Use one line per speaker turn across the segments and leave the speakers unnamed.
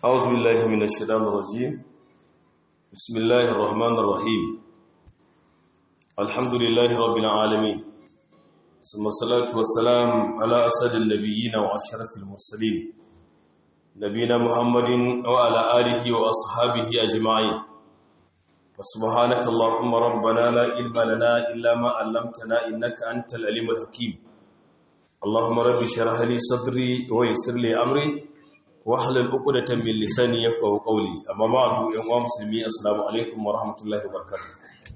أعوذ بالله من الشيطان الرجيم بسم الله الرحمن الرحيم الحمد لله رب العالمين ثم الصلاة والسلام على أسد النبيين وأشرف المرسلين نبينا محمد وعلى آله وأصحابه أجمعين فسبحانك اللهم ربنا لا علم لنا إلا ما علمتنا إنك أنت العليم الحكيم اللهم رب اشرح لي صدري ويسر لي أمري wahalar ukudatan min lisani yafqahu qawli amma ba'du yan uwa musulmi assalamu alaikum wa rahmatullahi wa barakatuh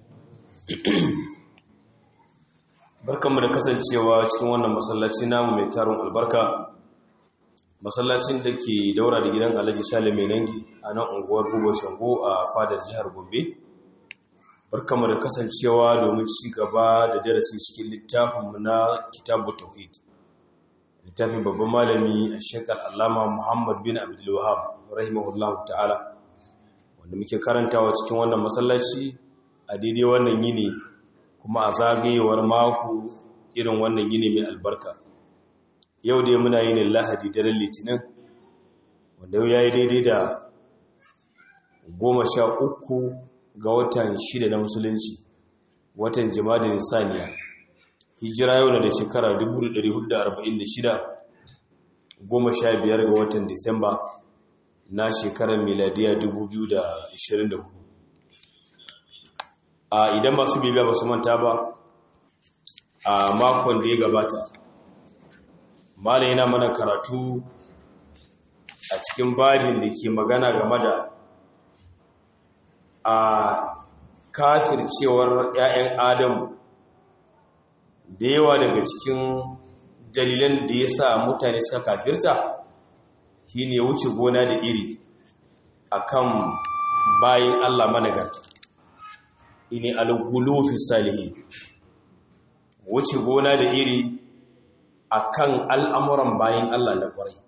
barkanmu da kasancewa cikin wannan masallaci namu mai tarin albarka masallacin da ke daura da gidan Alhaji Sale mai nangi a nan unguwar Bugo Shango a fadar jihar Gombe barkanmu da kasancewa domin ci gaba da darasi cikin littafinmu na Kitabut Tauhid littafin babban malami a shekar allama muhammad bin abdullahab rahimahullah ta'ala wanda muke karantawa cikin wannan masallaci a daidai wannan yini kuma a zagayewar mako irin wannan yini mai albarka yau dai muna yin lahadi daren litinin wanda yau ya yi daidai da goma sha uku ga watan shida na musulunci watan jima'a da nisaniya hijira yau na da shekara 1446 goma sha biyar ga watan disamba na shekarar miladiya 2024 a idan masu bibiya ba su manta ba a makon da ya gabata malai yana mana karatu a cikin babin da ke magana game da a kafircewar 'ya'yan adamu da yawa daga cikin dalilan da ya sa mutane suka kafirta shi ne wuce gona da iri akan bayan Allah managarta ini al-gulufi salihi wuce gona da iri akan al'amuran bayan Allah na kwarai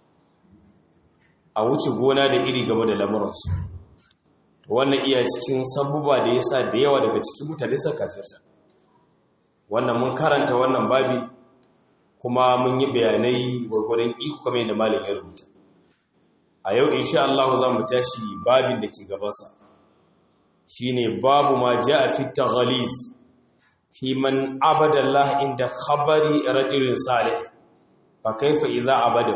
a wuce gona da iri game da lamuransu wannan iya cikin sabuba da ya sa da yawa daga cikin mutane suka kafirta wannan mun karanta wannan babi kuma mun yi bayanai gwargwadon iko kamar yadda malin ya rubuta a yau insha Allah za mu tashi babin da ke gabansa shine babu ma a fi taghaliz fi man abada Allah inda khabari rajulin salih fa kaifa iza abada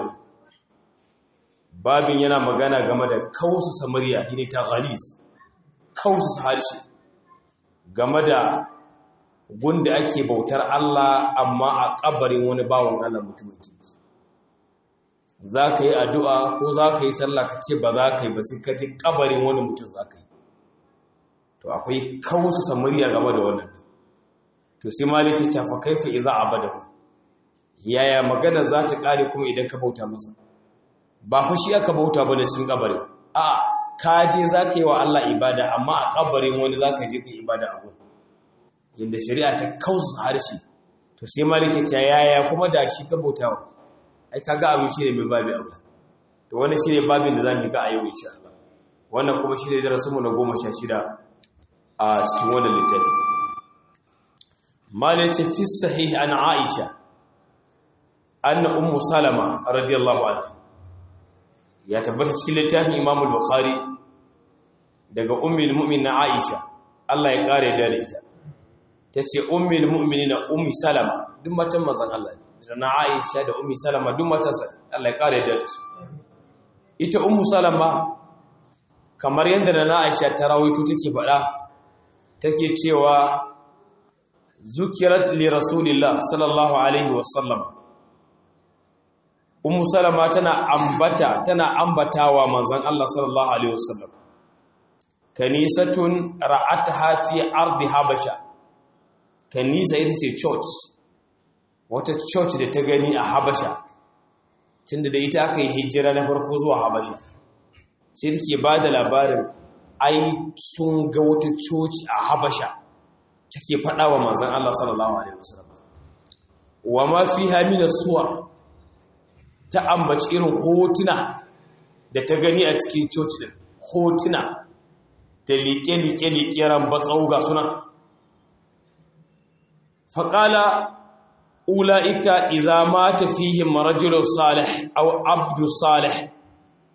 babin yana magana game da kausa samariya shine taghaliz kausa harshe game da gunda ake bautar Allah amma a kabarin wani bawan Allah mutumin kirki za ka yi addu'a ko za ka yi sallah ka ce ba za ka yi ba sai ka ji kabarin wani mutum za ka yi to akwai kawusa samariya game da wannan to sai maliki ta fa kaifa iza abada yaya magana za ta kare kuma idan ka bauta masa ba fa shi aka bauta ba da cikin kabarin a ka je za ka yi wa Allah ibada amma a kabarin wani za ka je ka yi ibada a gurin yadda shari'a ta kausa harshe to sai malike ta yaya kuma da shi ka bauta wa ai kaga abin shi ne mai babi aula to wannan shi ne babin da za mu yi ga a yau insha Allah wannan kuma shi ne darasinmu na goma sha shida a cikin wannan littafi malai ce fi sahih an aisha anna ummu salama radiyallahu anha ya tabbata cikin littafin imam al-bukhari daga ummul mu'min aisha Allah ya kare da ita ta ce ummul mu'mini na ummi salama duk matan mazan Allah ne da na aisha da ummi salama duk matansa Allah ya kare da su ita ummu salama kamar yadda da na aisha ta rawaito take faɗa take cewa zukirat li rasulillah sallallahu alaihi wasallam ummu salama tana ambata tana ambatawa manzon Allah sallallahu alaihi wasallam kanisatun ra'ataha fi ardi habasha kanisa ita ce church wata church da ta gani a habasha tunda da ita aka yi hijira na farko zuwa habasha sai take ba da labarin ai sun ga wata church a habasha take faɗa wa manzan Allah sallallahu alaihi wasallam wa ma fiha min suwar ta ambaci irin hotuna da ta gani a cikin church din hotuna da liƙe-liƙe-liƙe ran batsau ga suna faƙala ula'ika iza mata fihim rajulun salih aw abdu salih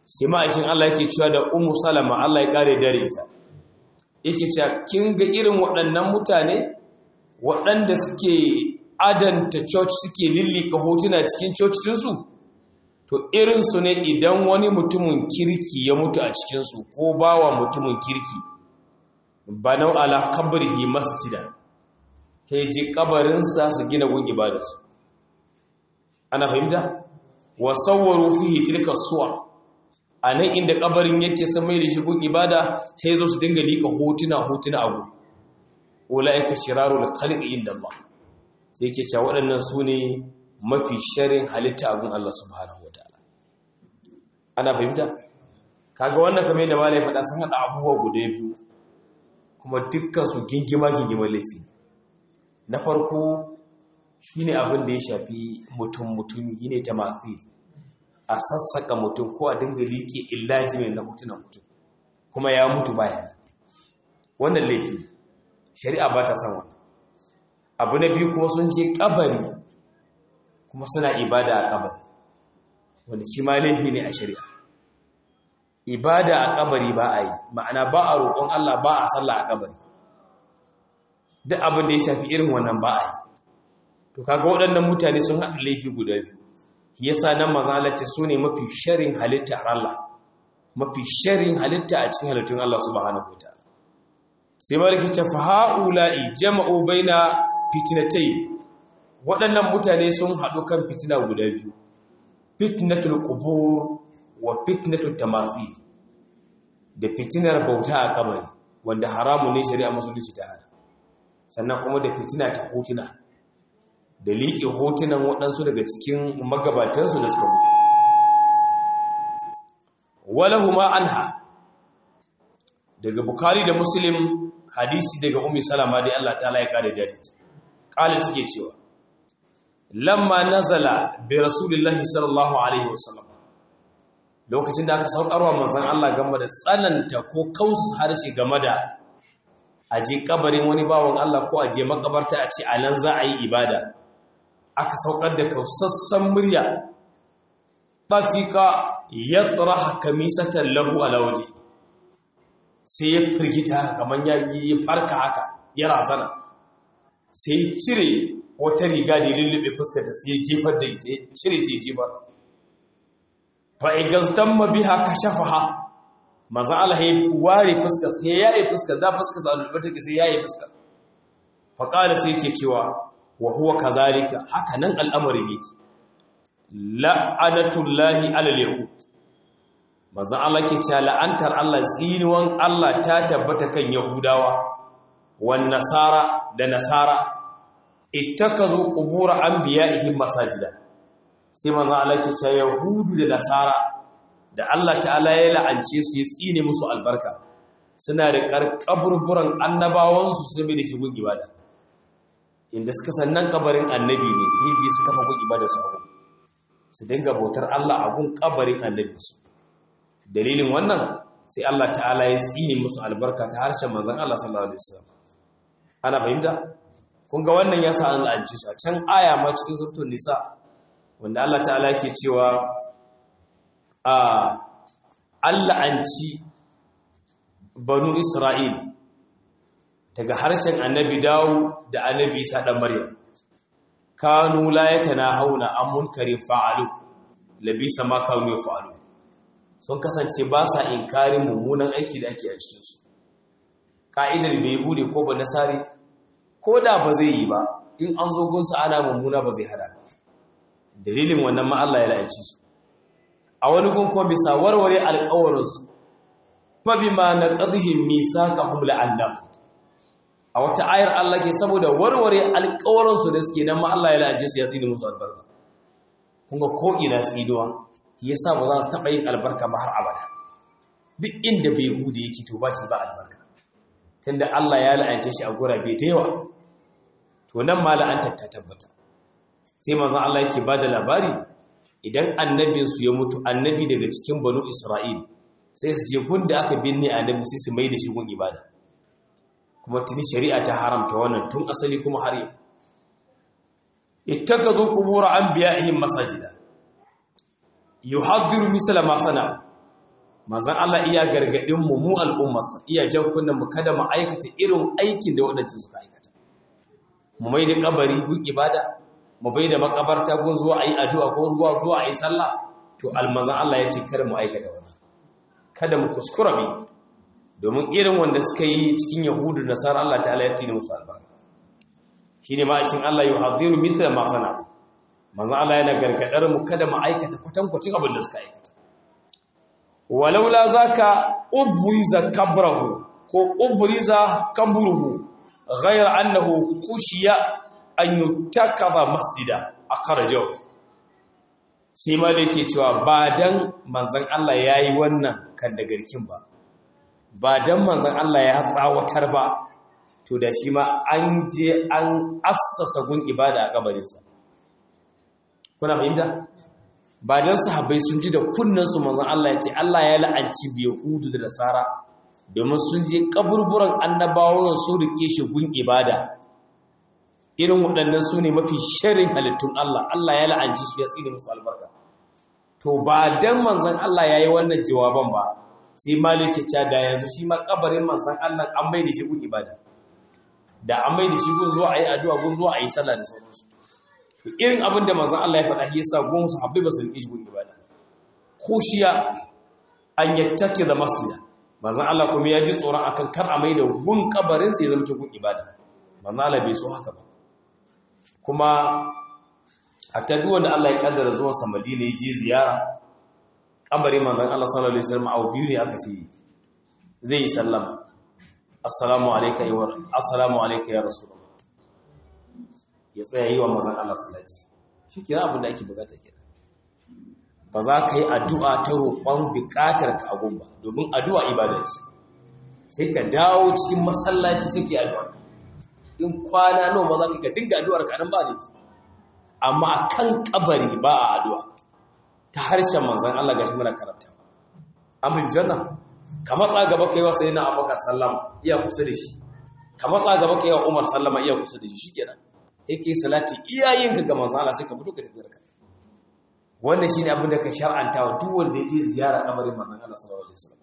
sai ma'aikin Allah yake cewa da Ummu Salama Allah ya kare dare ita yake cewa kin ga irin waɗannan mutane waɗanda suke adanta church suke lillika hotuna cikin church ɗinsu to irinsu ne idan wani mutumin kirki ya mutu a cikinsu ko bawa mutumin kirki banau ala kabrihi masjida heji kabarinsa su gina gun ibadarsu ana fahimta wa sawwaru fihi tilka suwar anan inda kabarin yake san mai da shi gun ibada sai zo su dinga lika hotuna hotuna abu ulaika shirarul khalqi inda Allah sai yake cewa waɗannan su ne mafi sharin halitta a gun Allah subhanahu wataala ana fahimta kaga wannan kamar yadda malai faɗa sun haɗa abubuwa guda biyu kuma dukkan su gingima gingima laifi na farko shine abin da ya shafi mutum mutum ne ta mafi a sassaka mutum ko a dinga liƙe illaji mai na mutunan mutum kuma ya mutu bayan wannan laifi shari'a ba ta san wannan abu na biyu kuma sun je kabari kuma suna ibada a kabari wanda shi ma laifi ne a shari'a ibada a kabari ba a yi ma'ana ba a roƙon Allah ba a sallah a kabari duk abin da ya shafi irin wannan ba a yi to kaga waɗannan mutane sun haɗa laifi guda biyu yasa nan mazalace su ne mafi sharin halitta a Allah mafi sharin halitta a cikin halittun Allah subhanahu wataala sai malaki ta fa haula'i jama'u baina fitnatayn waɗannan mutane sun haɗu kan fitina guda biyu fitnatul qubur wa fitnatul tamathil da fitinar bauta a kabari wanda haramu ne shari'a musulunci ta hana sannan kuma da fitina ta hotuna da liƙe hotunan waɗansu daga cikin magabatansu da suka mutu walahuma anha daga bukari da muslim hadisi daga ummi salama dai Allah ta'ala ya kare da ita kale suke cewa lamma nazala bi rasulillahi sallallahu alaihi wasallam lokacin da aka saukarwa manzon Allah game da tsananta ko kausa harshe game da aje kabarin wani bawon Allah ko aje makabarta a ce anan za a yi ibada aka saukar da kausassan murya bafika yatraha kamisatan lahu ala waje sai ya firgita kamar ya yi farka haka ya razana sai ya cire wata riga da ya lullube fuskarta sai ya jefar da ita ya cire ta ya jefar fa'igaztan mabiha ka shafa ha maza Allah ya ware fuskar sai ya yi fuskar da fuskar sa lullube take sai ya yi fuskar faƙala sai ke cewa wa huwa kazalika haka nan al'amari ne la'anatullahi alal yahud maza Allah ke cewa la'antar Allah tsinuwan Allah ta tabbata kan yahudawa wan nasara da nasara ittakazu qubur anbiya'ihim masajida sai maza Allah ke cewa yahudu da nasara da Allah ta'ala ya la'ance su ya tsine musu albarka suna da karkaburburan annabawansu su mai da shigun ibada inda suka sannan kabarin annabi ne yaji su kafa gun ibada su abu su dinga bautar Allah a gun kabarin annabi su dalilin wannan sai Allah ta'ala ya tsine musu albarka ta harshen manzon Allah sallallahu alaihi wasallam ana fahimta kun ga wannan yasa an la'anci su a can aya ma cikin suratul nisa wanda Allah ta'ala yake cewa a Allah an ci banu Isra'il daga harshen annabi dawo da annabi isa ɗan maryam kanu la yatanahawna an munkarin fa'alu labisa ma kanu fa'alu sun kasance ba sa inkarin mummunan aiki da ake a cikin su ka'idar bai hude ko ba nasari ko da ba zai yi ba in an zo gunsa ana mummuna ba zai hada ba dalilin wannan ma Allah ya la'anci su a wani gun ko bisa warware alƙawarin su fa bima naqadhihim misaqahum la'annahum a wata ayar Allah ke saboda warware alƙawarinsu da suke nan ma Allah ya la'aje su ya tsini musu albarka kunga ko ina tsinuwa yasa ba za su taɓa yin albarka ba har abada duk inda bai hude yake to ba shi ba albarka tunda Allah ya la'ance shi a gurabe da yawa to nan ma la'antar ta tabbata sai manzon Allah yake bada labari idan annabin su ya mutu annabi daga cikin banu Isra'il sai su je gunda aka binne annabi sai su mai da shi gun ibada kuma tuni shari'a ta haramta wannan tun asali kuma har yau ittakazu qubur anbiya'ihim masajida yuhaddiru misla ma sana manzon Allah iya gargadin mu mu al'ummarsa iya jan kunnan mu kada mu aikata irin aikin da waɗanda suka aikata mu mai da kabari gun ibada mu bai da makabarta gun zuwa ayi addu'a ko zuwa zuwa ayi sallah to almazan Allah ya ce kada mu aikata wannan kada mu kuskura bi domin irin wanda suka yi cikin yahudu da nasara Allah ta'ala ya tsine musu albarka shine ma cin Allah yuhadiru mithla ma sana manzo Allah yana gargadar mu kada mu aikata kwatankwacin abin da suka aikata walaula zaka ubriza kabrahu ko ubriza kabruhu ghayr annahu khushiya an yutakaba masjida akhrajahu sai ma da yake cewa ba dan manzon Allah yayi wannan kan da garkin ba ba dan manzon Allah ya tsawatar ba to da shi ma an je an assasa gun ibada a kabarinsa kuna fahimta ba dan sahabbai sun ji da kunnansu manzon Allah ya ce Allah ya la'anci biyahudu da nasara domin sun je kaburburan annabawan su rike shi gun ibada irin waɗannan su ne mafi sharin halittun Allah Allah ya la'anci su ya tsine musu albarka to ba dan manzon Allah ya yi wannan jawaban ba sai maliki ta da yanzu shi ma kabarin manzon Allah an mai da shi gun ibada da an mai da shi gun zuwa ayi addu'a gun zuwa ayi sallah da sauransu irin abin da manzon Allah ya faɗa shi yasa gun su habbai ba su rike shi gun ibada ko shiya an yattake da masjida manzon Allah kuma ya ji tsoron akan kar a mai da gun kabarin sai ya zama gun ibada manzon Allah bai so haka ba kuma a ta duk wanda Allah ya kaddara zuwan sa Madina ya je ziyara kabarin manzon Allah sallallahu alaihi wasallam a biyu ne aka ce zai yi sallama assalamu alayka ya assalamu alayka ya rasulullah ya tsaya yi wa manzon Allah salati shi kira abin da ake bukata kira ba za ka yi addu'a ta roƙon buƙatar ka agun ba domin addu'a ibada ce sai ka dawo cikin masallaci sai ka yi addu'a in kwana nawa ma za ka dinga addu'ar ka nan ba ne amma kan kabari ba a addu'a ta harshen manzon Allah gashi muna karanta an bin janna ka matsa gaba kai wa sayyidina Abubakar sallama iya kusa da shi ka matsa gaba kai wa Umar sallama iya kusa da shi shikenan yake salati iyayenka ga manzon Allah sai ka fito ka tafi ka wannan shine abin da ka shar'anta wa duk wanda yake ziyara kabarin manzon Allah sallallahu alaihi wasallam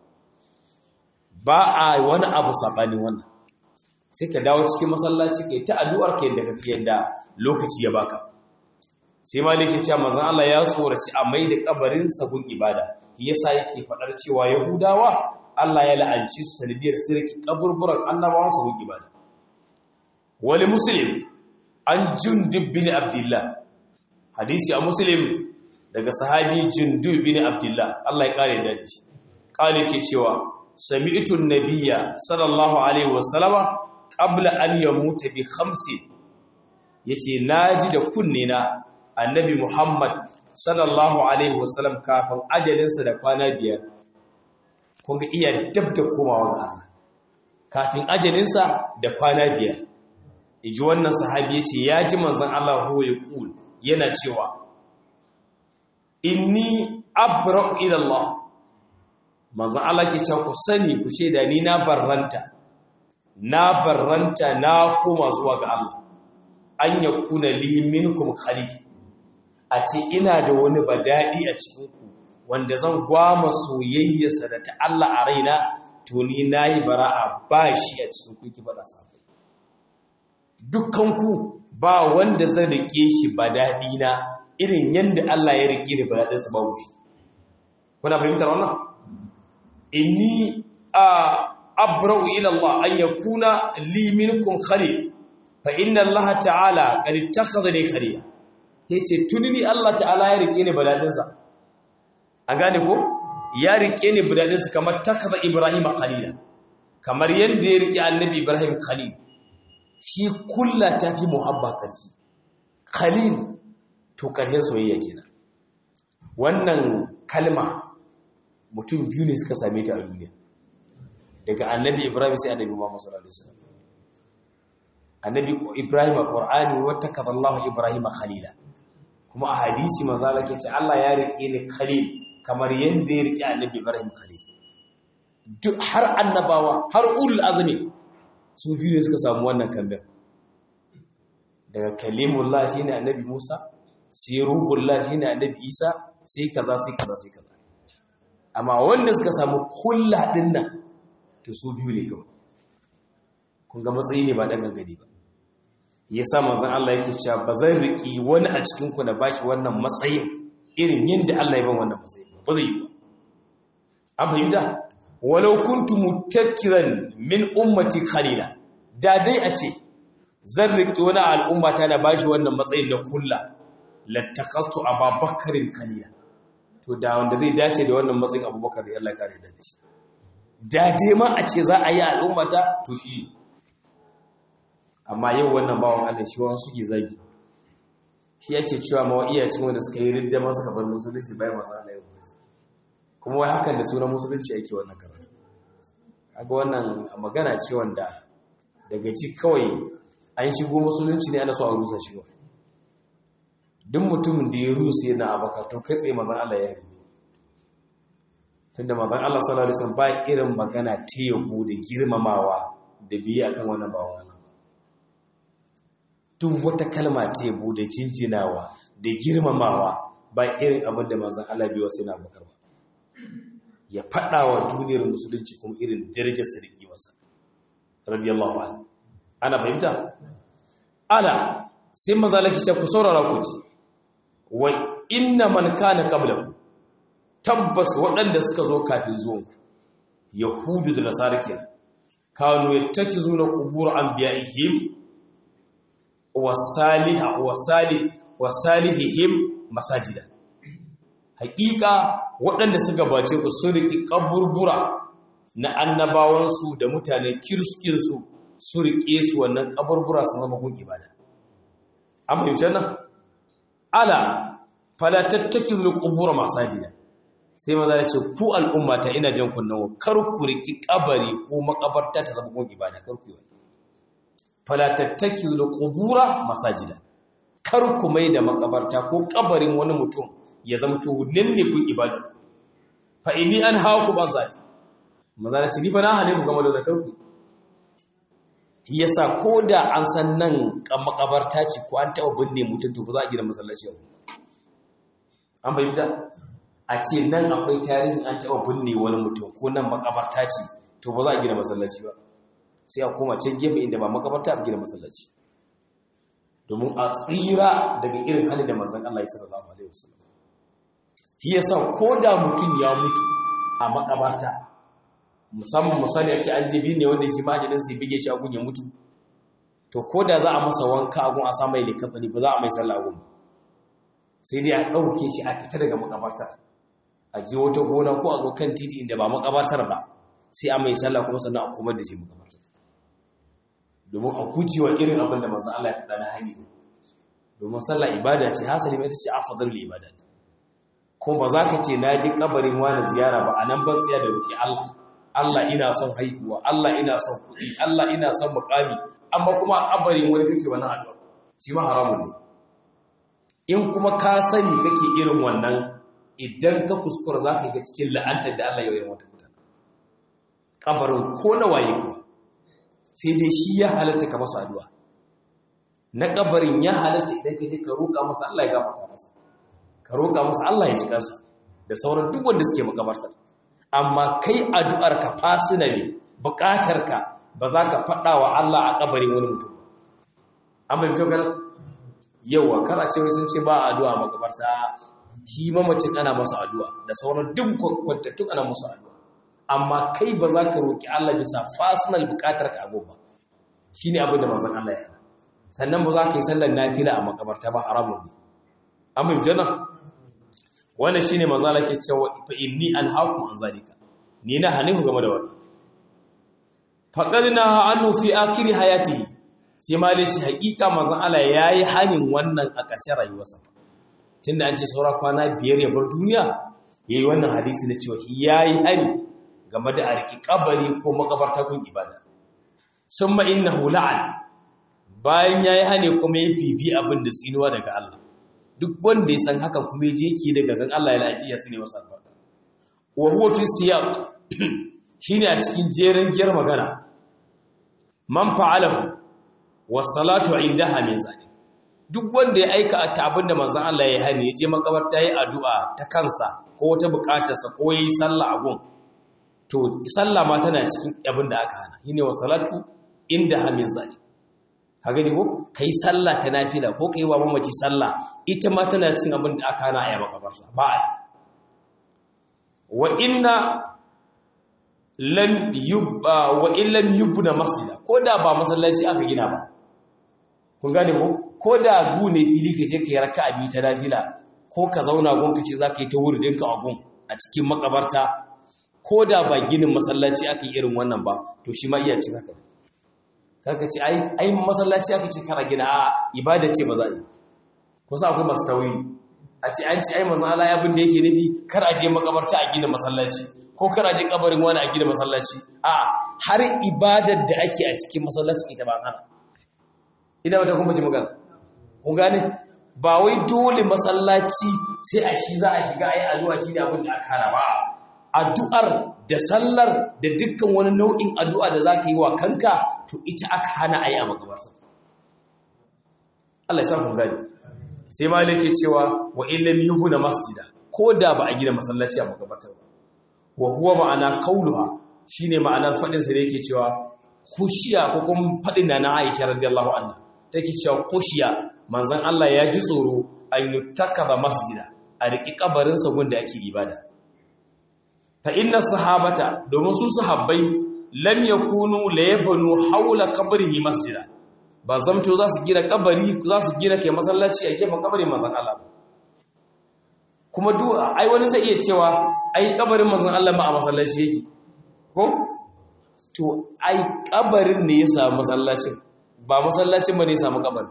ba a wani abu sabani wannan sai ka dawo cikin masallaci kai ta addu'ar ka yadda kake yadda lokaci ya baka sai malik ya ce manzon Allah ya tsoraci a mai da kabarin sa gun ibada yasa yake fadar cewa yahudawa Allah ya la'anci su sanadiyar sirki kaburburan annabawan su gun ibada wali muslim an jundub bin abdullah hadisi a muslim daga sahabi jundub bin abdullah Allah ya kare da shi kale ke cewa sami'tu an-nabiyya sallallahu alaihi wasallama qabla an yamuta bi khamsin yace naji da kunne na annabi Muhammad sallallahu alaihi wasallam kafin ajalinsa da kwana biyar kun ga iya dab da komawa ga Allah kafin ajalinsa da kwana biyar inji wannan sahabi yace ya ji manzon Allah huwa yaqul yana cewa inni abra'u ila Allah manzon Allah ke cewa ku sani ku ce da ni na barranta na barranta na koma zuwa ga Allah an yakuna li minkum khalil a ce ina da wani bada'i a cikinku wanda zan gwama soyayyarsa da ta Allah a raina to ni nayi bara'a ba shi a cikin ku ki faɗa sabai dukkanku ba wanda zan rike shi bada'i na irin yanda Allah ya rike ni bada'in sa babu shi kuna fahimtar wannan inni a abra'u ila Allah an yakuna li minkum khalil fa inna Allah ta'ala qad ittakhadhani khalila ya ce tuni ni Allah ta'ala ya rike ni badadinsa an gane ko ya rike ni badadinsa kamar takaza Ibrahim khalila kamar yadda ya rike annabi Ibrahim khalil shi kulla ta fi muhabba karfi khalil to karshen soyayya kenan wannan kalma mutum biyu ne suka same ta a duniya daga annabi Ibrahim sai annabi Muhammad sallallahu alaihi wasallam annabi Ibrahim a Qur'ani wata kadallahu Ibrahim khalila kuma a hadisi manzala ke ce Allah ya riƙe ni khalil kamar yadda ya riƙe annabi Ibrahim khalil duk har annabawa har ulul azmi su biyu ne suka samu wannan kamben daga kalimullah shine annabi Musa sai ruhullah shine annabi Isa sai kaza sai kaza sai kaza amma wanda suka samu kulla din nan to su biyu ne kawai kun ga matsayi ne ba dan gangade ba yasa manzon Allah yake cewa ba zan riki wani a cikin ku na bashi wannan matsayin irin yadda Allah ya ban wannan matsayin ba zai yi ba an fahimta walau kuntu mutakkiran min ummati khalila da dai a ce zan riƙe wani al'umma ta na bashi wannan matsayin da kulla lattakastu ababakarin khalila to da wanda zai dace da wannan matsayin abubakar da Allah ya kare da shi da dai ma a ce za a yi al'umma ta to shi amma yau wannan bawan Allah shi wani suke zagi shi yake cewa ma iyacin wanda suka yi ridda masu kafar musulunci bayan masu Allah ya kuma wai hakan da sunan musulunci ake wannan karatu kaga wannan magana ce wanda daga ci kawai an shigo musulunci ne ana so a rusa shi kawai duk mutumin da ya rusa yana abaka to kai tsaye mazan Allah ya yi tunda mazan Allah sallallahu alaihi wasallam ba irin magana ta yabo da girmamawa da biye akan wannan bawon Allah duk wata kalma ta yabo da jinjinawa da girmamawa ba irin abin da mazan Allah biyo sai na bakar ba ya faɗa wa duniyar musulunci kuma irin darajarsa da ƙimarsa radiyallahu anhu ana fahimta ala sai maza laki ce ku saurara ku ji wa inna man kana qablakum tabbas waɗanda suka zo kafin zuwan ku yahudu da nasara kenan kanu yattakizuna qubur anbiya'ihim wa salihah wa salih wa salihihim masajida haƙiƙa waɗanda suka bace ku sun riƙi ƙaburbura na annabawansu da mutane kirskinsu su riƙe su wannan ƙaburbura sun zama kun ibada an fahimci nan ala falatattaki zuwa ƙubura masajida sai maza ya ce ku al'ummata ina jan kunnawa kar ku riƙi ƙabari ko makabarta ta zama kun ibada kar ku yi wani falatattaki zuwa ƙubura masajida kar ku mai da makabarta ko ƙabarin wani mutum ya zama to nan ne kun ibada fa inni an hawa ku ban zali maza da ni fa na hale ku game da zakar ku yasa ko da an san nan kan makabarta ce ko an taɓa binne mutum to ba za a gina masallaci ba an fahimta a ce nan akwai tarihin an taɓa binne wani mutum ko nan makabarta ce to ba za a gina masallaci ba sai a koma can gefe inda ba makabarta a gina masallaci domin a tsira daga irin hali da manzon Allah ya sallallahu alaihi wasallam shi yasa ko da mutum ya mutu a makabarta musamman misali ake an jibi ne wanda shi majalin sai bige shi a gun ya mutu to ko da za a masa wanka a gun a samu likafani ba za a mai sallah a gun sai dai a ɗauke shi a fita daga makabartar a je wata gona ko a zo kan titi inda ba makabartar ba sai a mai sallah kuma sannan a komar da shi makabartar domin a gujewa irin abin da manzon Allah ya faɗa na hanyar domin sallah ibada ce hasali mai ta ce afdalul ibadat kuma ba za ka ce na ji kabarin wani ziyara ba a nan ban tsaya da roƙi Allah Allah ina son haihuwa Allah ina son kuɗi Allah ina son mukami amma kuma kabarin wani kake wani addu'a shi ma haramun ne in kuma ka sani kake irin wannan idan ka kuskura za ka ga cikin la'antar da Allah ya yi wata mutane kabarin ko na waye kuwa sai dai shi ya halatta ka masa addu'a na kabarin ya halatta idan ka je ka roƙa masa Allah ya gafarta masa ka roƙa masa Allah ya ji kansa da sauran duk wanda suke makabartar amma kai addu'ar ka fasina ne buƙatar ka ba za ka faɗa wa Allah a kabarin wani mutum an bai fiye ganin yawa kar a ce wai sun ce ba addu'a a makabarta shi mamacin ana masa addu'a da sauran duk kwantattun ana masa addu'a amma kai ba za ka roƙi Allah bisa fasinal buƙatar ka abu ba shi ne abin da mazan Allah ya sannan ba za ka yi sallar nafila a makabarta ba haramun ne an bai fiye nan wannan shi ne mazala ke cewa fa inni an haku an zalika ni na hane ku game da wani faƙar na hannu fi akiri hayati sai ma dai shi haƙiƙa mazan Allah ya yi hanin wannan a ƙarshen rayuwarsa tunda an ce saura kwana biyar ya bar duniya ya yi wannan hadisi na cewa ya yi hani game da a riƙi ƙabari ko makabarta kun ibada sun ma inna hula'an bayan ya yi hane kuma ya bibi abin da tsinuwa daga Allah duk wanda ya san hakan kuma je ki daga gan Allah ya laji ya sune masa albarka wa huwa fi siyaq shine a cikin jerin giyar magana man fa'alahu was salatu indaha min zalik duk wanda ya aika ta abinda manzon Allah ya hani ya je makabarta yi addu'a ta kansa ko wata bukatarsa ko yayi sallah a gun to sallah ma tana cikin abin da aka hana shine wa salatu inda hamin zalik ka gani ko kai sallah ta nafila ko kai wa mamaci sallah ita ma tana cikin abin da aka hana a yi makabarta ba a yi wa inna lam yubba wa illam yubna masjida ko da ba masallaci aka gina ba kun gane ko ko da gu ne fili ka je ka yi raka'a biyu ta nafila ko ka zauna gun ka ce zaka yi ta wuridin ka a gun a cikin makabarta ko da ba ginin masallaci aka yi irin wannan ba to shi ma iya cin haka kaka ce ai ai masallaci aka ce kana gina a ibada ce ba za a yi kusa akwai masu tauri a ce an ce ai manzon Allah abin da yake nufi kar a je makabarta a gina masallaci ko kar a je kabarin wani a gina masallaci a har ibadar da ake a cikin masallaci ita ba hana ina wata kuma ji magana kun gane ba wai dole masallaci sai a shi za a shiga ayi addu'a shi ne abin da aka hana ba addu'ar da sallar da dukkan wani nau'in addu'a da zaka yi wa kanka to ita aka hana ayi a makabarta Allah ya sa kun gane sai malik ke cewa wa illam yuhuna masjida ko da ba a gina masallaci a makabarta ba wa huwa ma'ana qauluha shine ma'anar fadin sa da yake cewa khushiya ko kuma fadin da na Aisha radiyallahu anha take cewa khushiya manzon Allah ya ji tsoro an yutakaba masjida a riki kabarin sa gunda ake ibada fa inna sahabata domin su sahabbai lam yakunu la yabnu hawla qabrihi masjida ba zamto za su gina kabari za su gina kai masallaci a gefen kabarin manzon Allah ba kuma duk ai wani zai iya cewa ai kabarin manzon Allah ba a masallaci yake ko to ai kabarin ne ya samu masallacin ba masallacin ba ne ya samu kabarin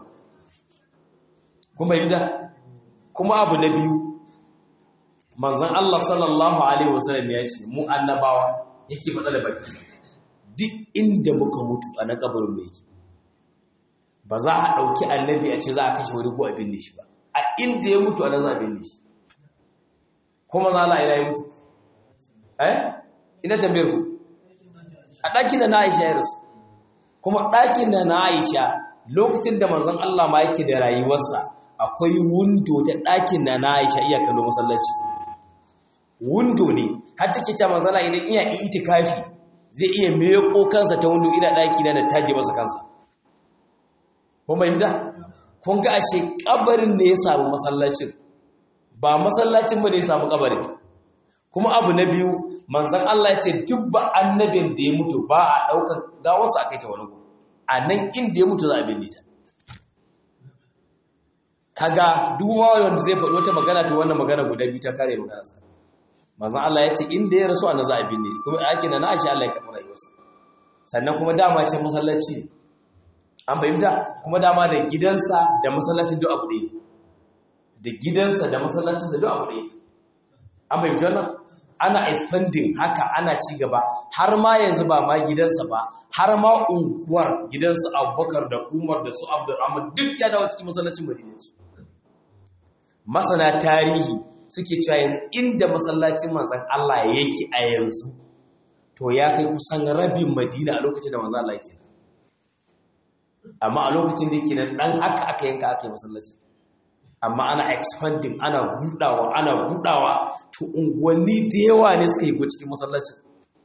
kuma yadda kuma abu na biyu manzon Allah sallallahu alaihi wasallam ya ce mu annabawa yake faɗa da baki duk inda muka mutu a na kabarin mu yake ba za a ɗauki annabi a ce za a kashe wani ko a binne shi ba a inda ya mutu a nan za a binne shi kuma za a ina ya mutu eh ina tambayar ku a ɗakin da na aisha ya rasu kuma ɗakin da na aisha lokacin da manzon Allah ma yake da rayuwarsa akwai wundo ta ɗakin da na aisha iya kallo masallaci wundo ne har take cewa manzon Allah idan iya itikafi zai iya meko kansa ta wundo ina ɗaki na da taje masa kansa kun bayyana kun ga ashe kabarin ne ya samu masallacin ba masallacin ba ne ya samu kabarin kuma abu na biyu manzon Allah ya ce duk ba annabin da ya mutu ba a daukar gawarsa a kai ta wani gu a nan inda ya mutu za a binne ta kaga duk wanda zai faɗi wata magana to wannan magana guda biyu ta kare maganarsa manzon Allah ya ce inda ya rasu a nan za a binne shi kuma ake na na Aisha Allah ya karɓi rayuwarsa sannan kuma dama ce masallaci ne an fahimta kuma dama da gidansa da masallacin duk abu ɗaya da gidansa da masallacin da duk abu ɗaya an fahimci wannan ana expanding haka ana ci gaba har ma yanzu ba ma gidansa ba har ma unguwar gidansu abubakar da umar da su abdurrahman duk ya dawo cikin masallacin madinansu masana tarihi suke cewa yanzu inda masallacin manzan Allah yake a yanzu to ya kai kusan rabin madina a lokacin da manzan Allah yake amma a lokacin da yake nan dan haka aka yanka aka yi masallaci amma ana expanding ana budawa ana budawa to unguwanni da yawa ne suka yi go cikin masallacin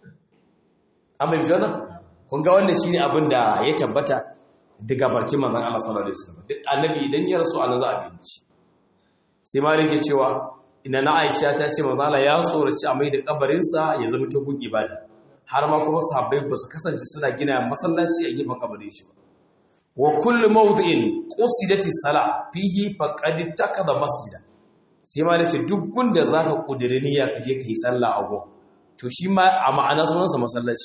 amma bi jona kun ga wannan shine abin da ya tabbata daga barkin manzon Allah sallallahu alaihi wasallam duk annabi idan ya rasu Allah za a binci sai ma yake cewa ina na Aisha ta ce manzon Allah ya tsoraci a mai da kabarin sa ya zama ta gun ibada har ma kuma sahabbai ba su kasance suna gina masallaci a gefen kabarin shi ba wa kullu mawdi'in qusidati salah fihi faqad takada masjida sai ma nace duk gunda zaka kudiri niyya ka je kai sallah a gon to shi ma a ma'ana sunan sa masallaci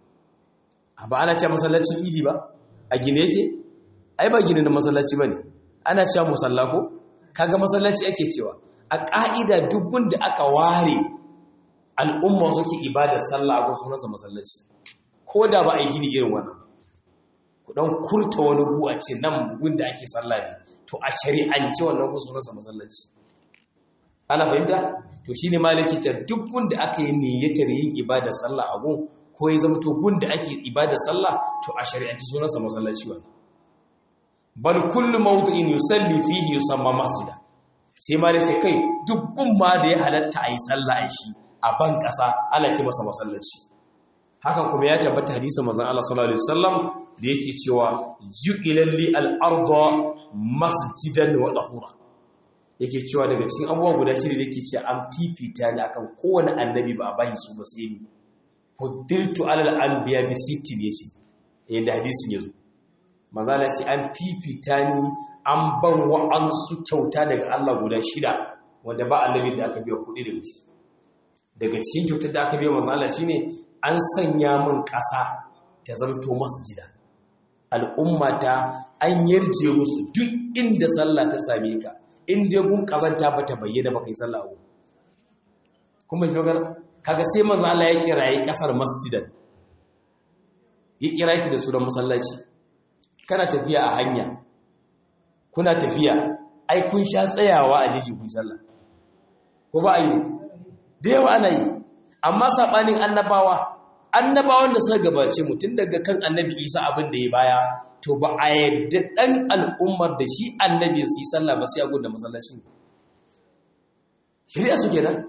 ba ana cewa masallacin idi ba a gine yake ai ba gine da masallaci bane ana cewa musalla ko kaga masallaci ake cewa a ka'ida duk gunda aka ware al'umma suke ibadar sallah a gon sunan sa masallaci ko da ba a yi gini irin wannan ku dan kurta wani gu a ce nan gun da ake sallah ne to a shari'ance wannan gu sunansa masallaci ana fahimta to shine malaki ta duk gun da aka yi niyyatar yin ibada sallah a gun ko ya zama to gun da ake ibada sallah to a shari'ance sunansa masallaci wannan bal kullu mawdu'in yusalli fihi yusamma masjida sai ma dai sai kai duk gumma da ya halatta ayi sallah a shi a ban kasa ana ce masa masallaci hakan kuma ya tabbata hadisin manzon Allah sallallahu alaihi wasallam da yake cewa ju'ilal li al-arda masjidan wa tahura yake cewa daga cikin abubuwa guda shida da yake cewa an fifita ni akan kowane annabi ba a bayi su ba sai ni fuddiltu alal anbiya bi sittin yace yanda hadisin yazo mazala ce an fifita ni an ban wa'ansu kyauta daga Allah guda shida wanda ba annabi da aka biya kuɗi daga ciki daga cikin kyautar da aka biya mazala shine an sanya min ƙasa ta zamto masjida al'ummata an yarje musu duk inda sallah ta same ka in dai gun kazanta ba ta bayyana ba kai sallah a kuma shogar kaga sai manzo Allah ya kirayi kasar masjidan ya kira ki da sunan masallaci kana tafiya a hanya kuna tafiya ai kun sha tsayawa a jiji ku sallah ko ba ayi da yawa ana yi amma sabanin annabawa annabawan da suka gabace mu tun daga kan annabi Isa abin da ya baya to ba a yadda dan al'ummar da shi annabi su yi sallah ba sai a gunda masallacin shari'a su kenan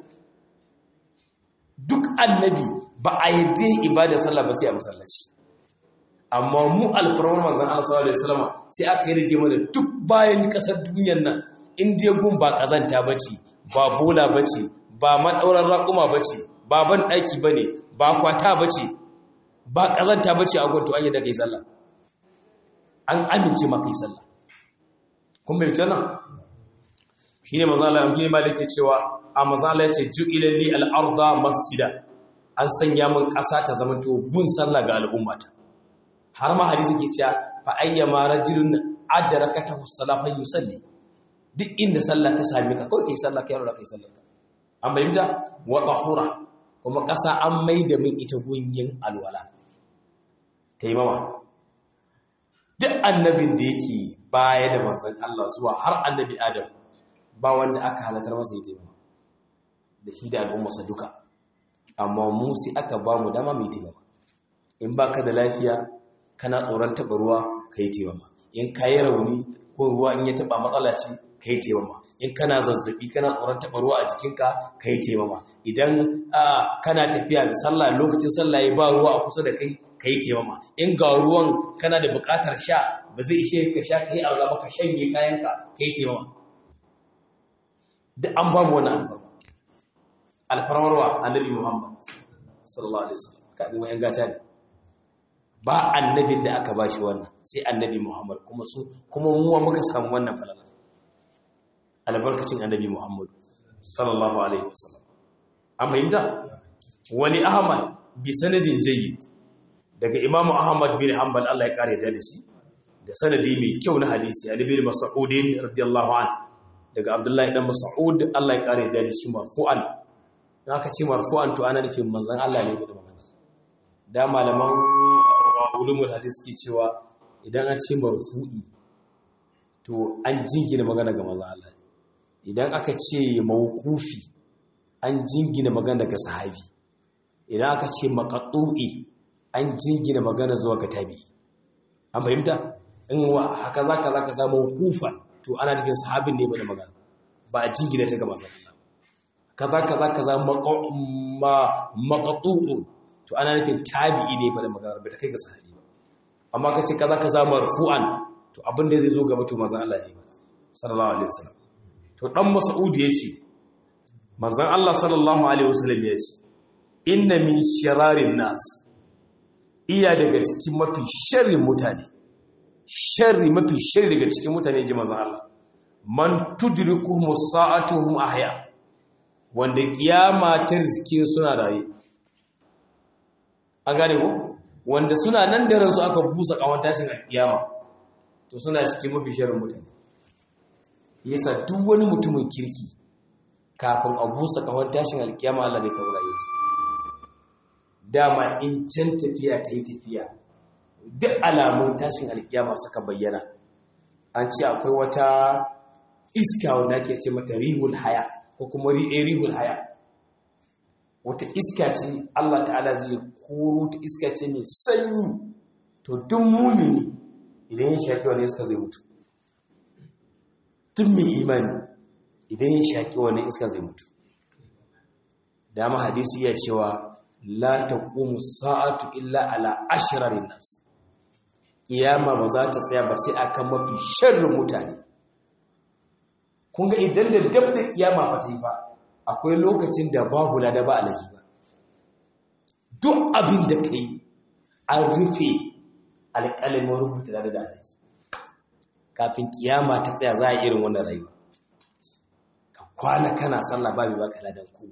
duk annabi ba a yadda ibada sallah ba sai a masallaci amma mu alfarmar manzon Allah sallallahu alaihi wasallam sai aka yi rije mana duk bayan kasar duniyar nan in dai gun ba kazanta bace ba bola bace ba madauran raƙuma bace ba ban daki bane ba kwata bace ba kazanta bace a gun to an yi da kai sallah an amince ma kai sallah kun bai tsana shine manzo Allah shine malike cewa a manzo Allah yace ju'ila li al-arda masjida an sanya min ƙasa ta zama to gun sallah ga al'ummata har ma hadisi ke cewa fa ayyama rajulun adrakatahu salatu yusalli duk inda sallah ta same ka kawai kai sallah kai yarda kai sallah ka an bayyana wa tahura kuma ƙasa an maida min ita gunyin alwala taimama duk annabin da yake baya da manzon Allah zuwa har annabi Adam ba wanda aka halatar masa yi taimama da shi da al'ummarsa duka amma mu sai aka ba mu dama mai taimama in baka da lafiya kana tsoron taɓa ruwa ka yi taimama in ka yi rauni ko ruwa in ya taɓa matsala ce ka yi taimama in kana zazzabi kana tsoron taɓa ruwa a jikinka ka yi taimama idan kana tafiya da sallah lokacin sallah ya ba ruwa a kusa da kai ka yi taimama in ga ruwan kana da buƙatar sha ba zai ishe ka sha ka yi aure ba ka shanye kayanka ka yi taimama duk an ba mu wani alfarma alfarmarwa annabi muhammad sallallahu alaihi wasallam ka ɗin wayan gata ne ba annabin da aka bashi wannan sai annabi Muhammad kuma su kuma muwa muka samu wannan falala albarkacin annabi Muhammad sallallahu alaihi wasallam an fahimta wani ahmad bi sanadin jayyid daga imam ahmad bin hanbal Allah ya kare da shi da sanadi mai kyau na hadisi ali bin mas'ud radiyallahu an daga abdullahi dan mas'ud Allah ya kare da shi marfu'an aka ce marfu'an to ana nufin manzon Allah ne da magana da malaman ulumul hadis ke cewa idan an ce marfu'i to an jingina magana ga manzon Allah idan aka ce mawqufi an jingina magana ga sahabi idan aka ce maqtu'i an jingina magana zuwa ga tabi an fahimta in wa haka zaka zaka samu mawqufan to ana nufin sahabin ne bane magana ba a jingina ta ga manzon Allah kaza kaza kaza maqtu'un to ana nufin tabi'i ne fa da magana ba ta kai ga sahabi ba amma ka ce kaza kaza marfu'an to abin da zai zo gaba to manzon Allah ne sallallahu alaihi wasallam to dan Mas'ud yace manzon Allah sallallahu alaihi wasallam yace inna min shirarin nas iya daga cikin mafi sharrin mutane sharri mafi sharri daga cikin mutane ji manzon Allah man tudrikuhum sa'atuhum ahya wanda kiyama ta rizki suna raye a gane ko wanda suna nan da ransu aka busa kawon tashin alkiyama to suna cikin mafi shirin mutane yasa duk wani mutumin kirki kafin a busa kawon tashin alkiyama Allah zai kawo rayuwarsa dama in can tafiya ta yi tafiya duk alamun tashin alkiyama suka bayyana an ce akwai wata iska wanda ake ce mata rihul haya ko kuma rihul haya wata iska ce Allah ta'ala zai koro ta iska ce mai sanyi to duk mumini idan ya shafi wani iska zai mutu duk mai imani idan ya shaƙi wani iska zai mutu dama hadisi iya cewa la taqumu sa'atu illa ala ashrarin nas kiyama ba za ta tsaya ba sai akan mafi sharrin mutane kun ga idan da dab da kiyama ba ta yi ba akwai lokacin da babu lada ba alaji ba duk abin da kai an rufe alƙalamin rubuta lada da alaji kafin kiyama ta tsaya za a yi irin wannan rayuwa ka kwana kana sallah ba mai baka ladan ko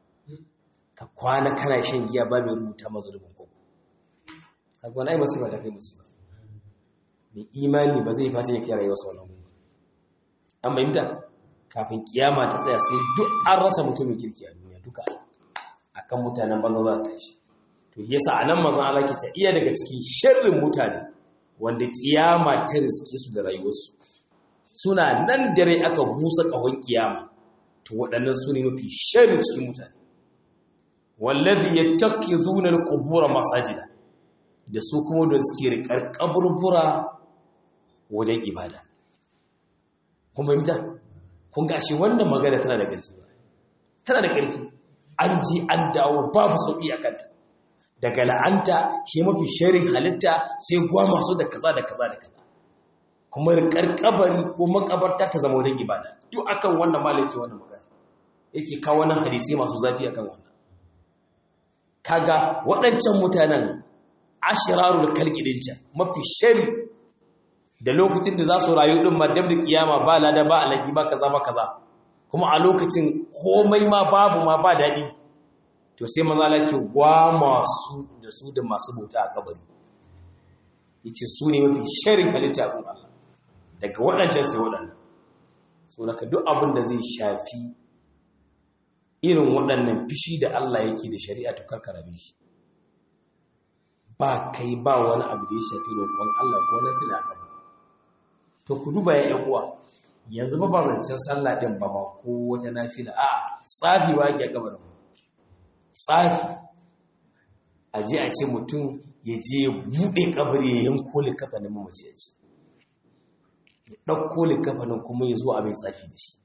ka kwana kana shan giya ba mai rubuta mazu rubun ko ka kwana ai musiba ta kai musiba mai imani ba zai fata ya kai rayuwarsa wannan gobe an bayyanta kafin kiyama ta tsaya sai duk an rasa mutumin kirki a duniya duka akan mutanen banza za ta tashi to yasa anan manzon Allah ke ta iya daga cikin sharrin mutane wanda kiyama ta riske su da rayuwarsu suna nan dare aka busa kahon kiyama to waɗannan su ne mafi sharri cikin mutane wallazi yattakizuna alqubur masajida da su kuma da suke riƙar kaburbura wajen ibada kun fahimta kun ga shi wannan magana tana da ƙarfi tana da ƙarfi an ji an dawo babu sauƙi a kanta daga la'anta shi mafi sharin halitta sai gwa masu da kaza da kaza da kaza kuma riƙar kabari ko makabarta ta zama wajen ibada duk akan wannan malaki wannan magana yake kawo wannan hadisi masu zafi akan wannan kaga waɗancan mutanen ashirarul kalkidin can mafi shari da lokacin da za su rayu din ma dab da kiyama ba lada ba alaki ba kaza ba kaza kuma a lokacin komai ma babu ma ba daɗi to sai maza lake gwa masu da su da masu bauta a kabari yace su ne mafi sharin halitta abin Allah daga waɗancan sai waɗannan so daga duk abin da zai shafi irin waɗannan fishi da Allah yake da shari'a to karkara shi ba kai ba wani abu da ya shafi roƙon Allah ko na fila ba to ku duba ya ƴan uwa yanzu ba ba zancen sallah din ba ma ko wata nafila a tsafi ba yake kabarin tsafi a je a ce mutum ya je ya buɗe kabari ya yanko likafanin mamaci ya ce ya ɗauko likafanin kuma ya zo a mai tsafi da shi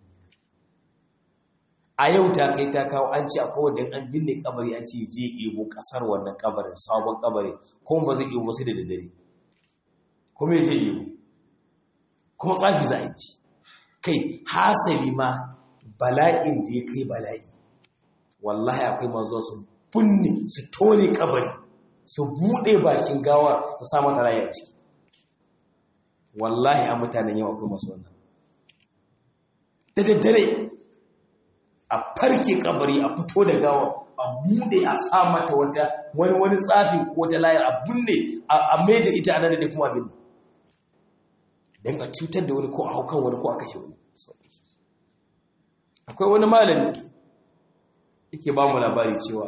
a yau ta kai ta kawo an ce a kowane an binne kabari an ce je ebo kasar wannan kabarin sabon kabari kuma ba zai ebo sai da daddare kuma ya je ebo kuma tsafi za a yi kai hasali ma bala'in da ya kai bala'i wallahi akwai mazuwa su binne su tone kabari su buɗe bakin gawar su sa mata rayu a ciki wallahi a mutanen yau akwai masu wannan da daddare a farke kabari a fito da gawa a bude a sa mata wata wani wani tsafi ko wata layar a binne a maida ita ana da kuma binne don a cutar da wani ko a haukan wani ko a kashe wani akwai wani malami yake ba mu labari cewa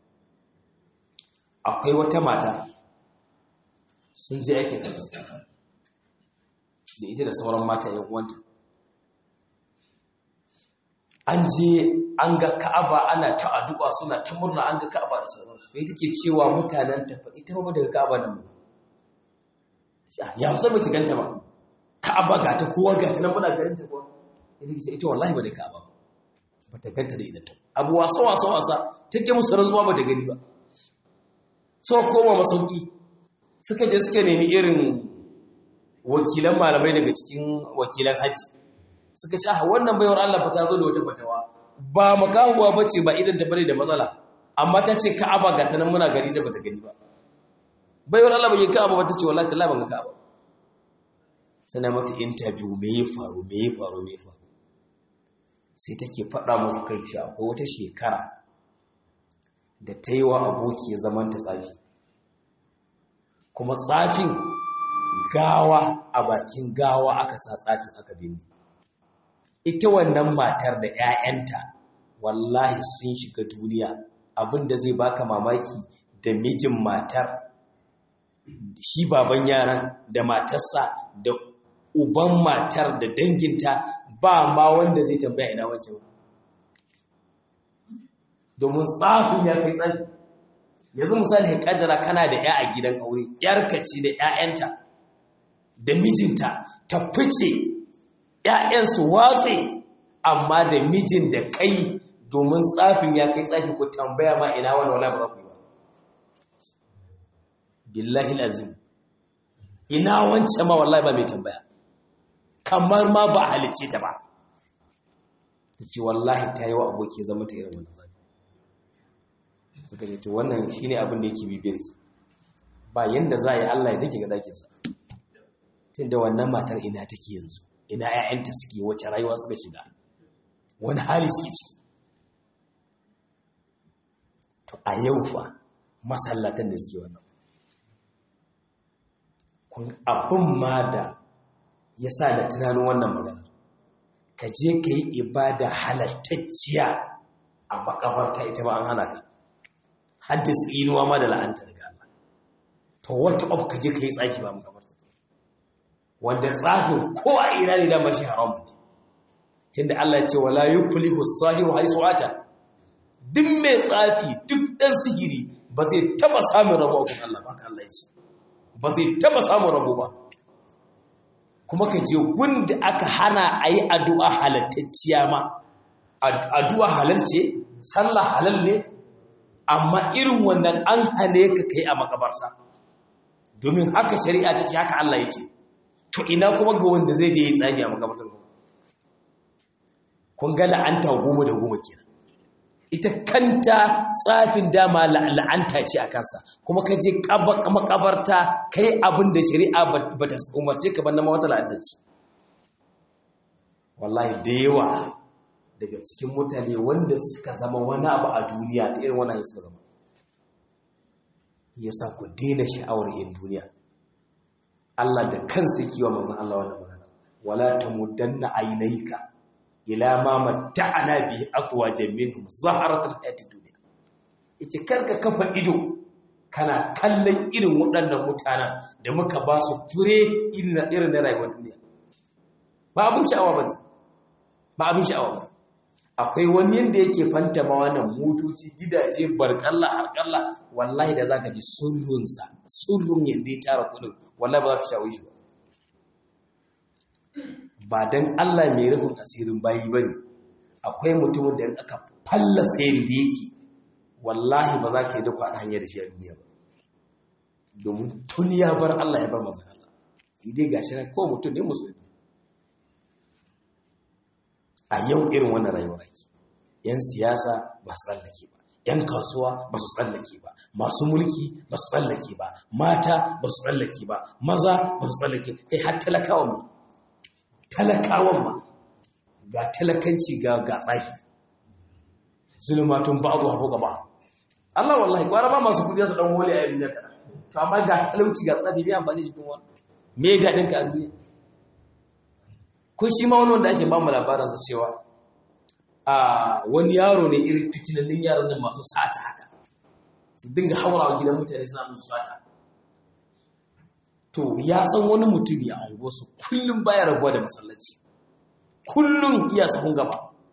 akwai wata mata sun je aikin da ita da sauran mata yan uwanta an je an ga ka'aba ana ta addu'a suna ta murna an ga ka'aba da sauransu sai take cewa mutanen ta fa ita ba daga ka'aba nan ba ya musa ba ta ganta ba ka'aba ga ta kowa ga ta nan muna garin ta kowa ita ce ita wallahi ba da ka'aba ba ta ganta da idan ta abu wasa wasa wasa take musu rantsuwa ba ta gani ba so koma masauki suka je suka nemi irin wakilan malamai daga cikin wakilan haji suka ce ah wannan baiwar Allah fa ta zo da wata fatawa ba makahuwa bace ba idan ta bare da matsala amma ta ce Ka'aba ga ta nan muna gari da bata gani ba baiwar Allah bai Ka'aba ba ta ce wallahi tallahi ban ga Ka'aba sana mata interview me ya faru me ya faru me ya faru sai take faɗa musu kai cewa akwai wata shekara da ta yi wa aboki zaman ta tsafi kuma tsafin gawa a bakin gawa aka sa tsafin aka binne ita wannan matar da 'ya'yanta wallahi sun shiga duniya abinda zai baka mamaki da mijin matar shi baban yaran da matarsa da uban matar da danginta ba ma wanda zai tambaya ina wancan ba domin tsafin ya kai tsafi yanzu misali ya kaddara kana da 'ya a gidan aure 'yarka ce da 'ya'yanta da mijinta ta fice 'ya'yan su watse amma da mijin da kai domin tsafin ya kai tsafi ko tambaya ma ina wani wala ba za ku yi ba billahi lazim ina wancan ma wallahi ba mai tambaya kamar ma ba halicce ta ba ta ce wallahi ta yi wa aboki zama ta irin wannan zafi suka ce to wannan shi ne abin da yake bibiyar ki ba yanda za a yi Allah ya dake ga dakinsa tun da wannan matar ina take yanzu ina 'ya'yanta suke wace rayuwa suka shiga wani hali suke ciki to a yau fa masallatan da suke wannan abin ma da ya sa da tunanin wannan magana ka je ka yi ibada halattacciya a makabarta ita ba an hana ka haddis inuwa ma da la'anta daga Allah to wata of ka je ka yi tsaki ba makabarta wanda tsafin ko a ina ne da mashi haram ne tunda Allah ya ce wala yuflihu sahiru haisu ata duk mai tsafi duk dan sihiri ba zai taba samun rabo a kun Allah ba ka Allah ya ce ba zai taba samun rabo ba kuma ka je gunda aka hana a yi addu'a halattacciya ma addu'a halal ce sallah halal ne amma irin wannan an hane ka kai a makabarta domin haka shari'a take haka Allah yake to ina kuma ga wanda zai je yi tsami a makabartar kun ga la'anta goma da goma kenan ita kanta tsafin dama la'anta ce a kansa kuma ka je makabarta ka yi abin da shari'a ba ta umarce ka banna wata la'anta ce wallahi da yawa daga cikin mutane wanda suka zama wani abu a duniya ta irin wani suka zama ya sa ku daina sha'awar yin duniya Allah da kansa kiwa manzon Allah wannan magana wala tamuddanna aynayka ila ma matta'ana bihi aqwajan minhum zaharatul hayatid dunya yace karka kafa ido kana kallon irin waɗannan mutanen da muka ba su fure irin irin na rayuwar duniya ba abin sha'awa bane ba abin sha'awa bane akwai wani yanda yake fanta ma wannan motoci gidaje barkalla harkalla wallahi da zaka ji surrunsa surrun yanda ya tara kudin wallahi ba za ka shawo shi ba ba don Allah mai rufin asirin bayi ba ne akwai mutumin da aka fallasa yadda yake wallahi ba za ka yi duk a hanyar shi a duniya ba domin tun ya bar Allah ya bar mazan Allah idai ga shi na kowa mutum ne musulmi a yau irin wannan rayuwar ake yan siyasa ba su tsallake ba yan kasuwa ba su tsallake ba masu mulki ba su tsallake ba mata ba su tsallake ba maza ba su tsallake kai har talakawan ma talakawan ma ga talakanci ga ga tsaki zulmatun ba'du hafu gaba Allah wallahi gwara ba masu kudi su dan hole a duniya kana to amma ga talauci ga tsafi bai amfani cikin wani me ga dinka a duniya ko shi ma wani wanda ake ba mu labarin sa cewa a wani yaro ne irin fitinannun yaran nan masu sata haka su dinga haurawa gidan mutane suna musu sata to ya san wani mutum ya angosu kullum baya rabuwa da masallaci kullum iya sahun gaba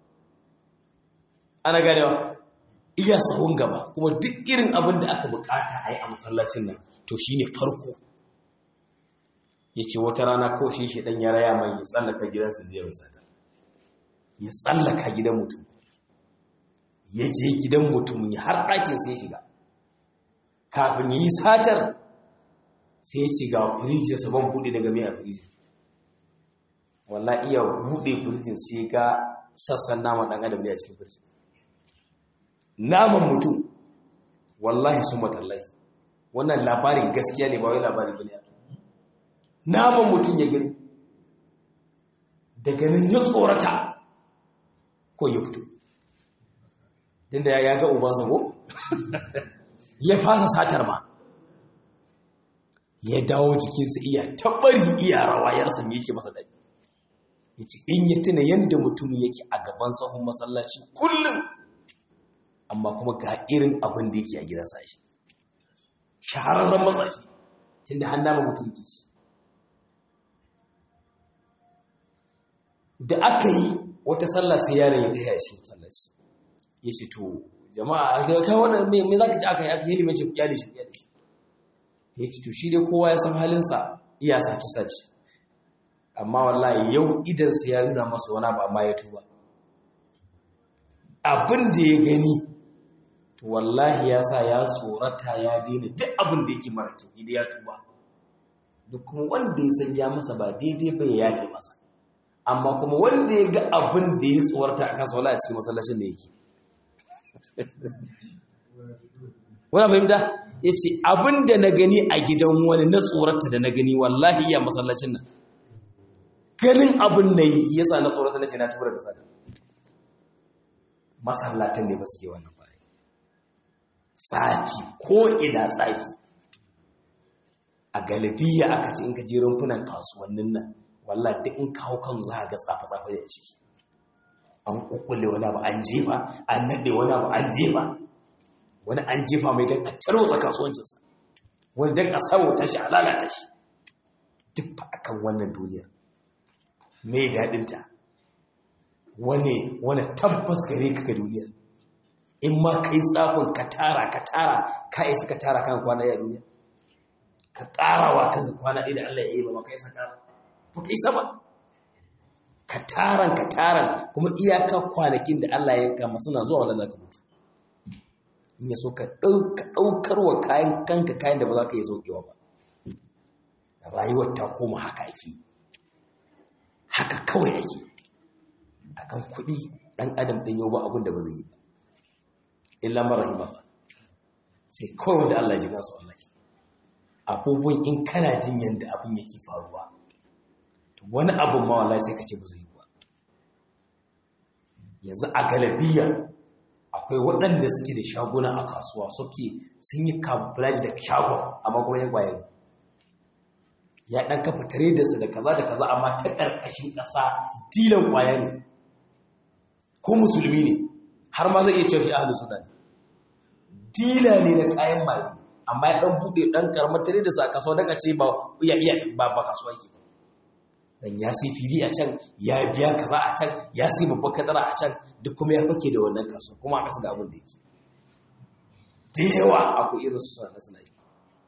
ana ganewa iya sahun gaba kuma duk irin abin da aka bukata a yi a masallacin nan to shi ne farko ya ce wata rana ko shi shi ɗan ya raya mai ya tsallaka gidansa zai mai sata ya tsallaka gidan mutum ya je gidan mutum ya har ɗakin sai shiga kafin ya yi satar sai ya ce ga firijin sabon buɗe daga mai a firijin walla iya buɗe firijin sai ga sassan naman ɗan adam ne a cikin firijin naman mutum wallahi sun matallahi wannan labarin gaskiya ne ba wai labarin bane naman mutum ya gani daga nan ya tsorata ko ya fito tunda ya ga ubansa ko ya fasa satar ma ya dawo jikinsa iya tabbari iya rawa ya rasa me yake masa dai yace in ya tuna yanda mutum yake a gaban sahun masallaci kullum amma kuma ga irin abin da yake a gidansa shi shahararren matsashi tunda har nama mutum ke ci da aka yi wata sallah sai yaron ya taya shi masallaci ya ce to jama'a a kai wannan me za ka ci aka yi aka yi limace ku kyale shi kyale shi ya ce to shi dai kowa ya san halinsa iya sace sace amma wallahi yau idansa ya nuna masa wani abu amma ya tuba abin da ya gani to wallahi ya sa ya tsorata ya daina duk abin da yake mara kyau idan ya tuba duk kuma wanda ya san ya masa ba daidai ba ya yafe masa amma kuma wanda ya ga abin da ya tsorata a kansa wala a cikin masallacin da yake wani fahimta ya ce abin da na gani a gidan wani na tsorata da na gani wallahi ya masallacin nan ganin abin na yi ya sa na tsorata na ce na tubar da sada masallatan ne ba suke wannan bayan tsafi ko ina tsafi a galibiya aka ce in ka je rumfunan kasuwannin nan wallah duk in kawo kan za ga tsafa-tsafa da ciki an kukkulle wani abu an jefa an naɗe wani abu an jefa wani an jefa mai don a tarwatsa kasuwancinsa wani don a sauta shi a lalata shi duk fa akan wannan duniyar mai daɗinta wani wani tabbas gare ka ga duniyar in ma ka yi tsafin ka tara ka tara ka isa ka tara kan kwana ya duniya ka ƙarawa kan kwana ɗaya da Allah ya yi ba ka isa ƙara ba ka isa ba ka taran ka taran kuma iyaka kwanakin da Allah ya yanka masu na zuwa wanda za ka mutu in ya so ka ɗaukar wa kayan kanka kayan da ba za ka yi sauƙewa ba rayuwar ta koma haka ake haka kawai ake akan kuɗi ɗan adam ɗin yau ba abin da ba zai yi ba illa marahima ba sai kawai wanda Allah ji gasu Allah abubuwan in kana jin yadda abin yake faruwa to wani abin ma wallahi sai ka ce ba zai yi ba yanzu a galabiya akwai waɗanda suke da shaguna a kasuwa suke sun yi kabulaji da shagon amma kuma yan ƙwaye ya ɗan kafa tare da su da kaza da kaza amma ta ƙarƙashin ƙasa dilan ƙwaya ne ko musulmi ne har ma zai iya cewa shi ahlus sunna ne dila ne na kayan maye amma ya dan bude dan karamar tare da su a kasuwa daga ce ba iya iya ba ba kasuwa yake ba dan ya sai fili a can ya biya kaza a can ya sai babban kadara a can duk kuma ya fake da wannan kasuwa kuma a kasa ga abin da yake da yawa akwai irin su sana suna yi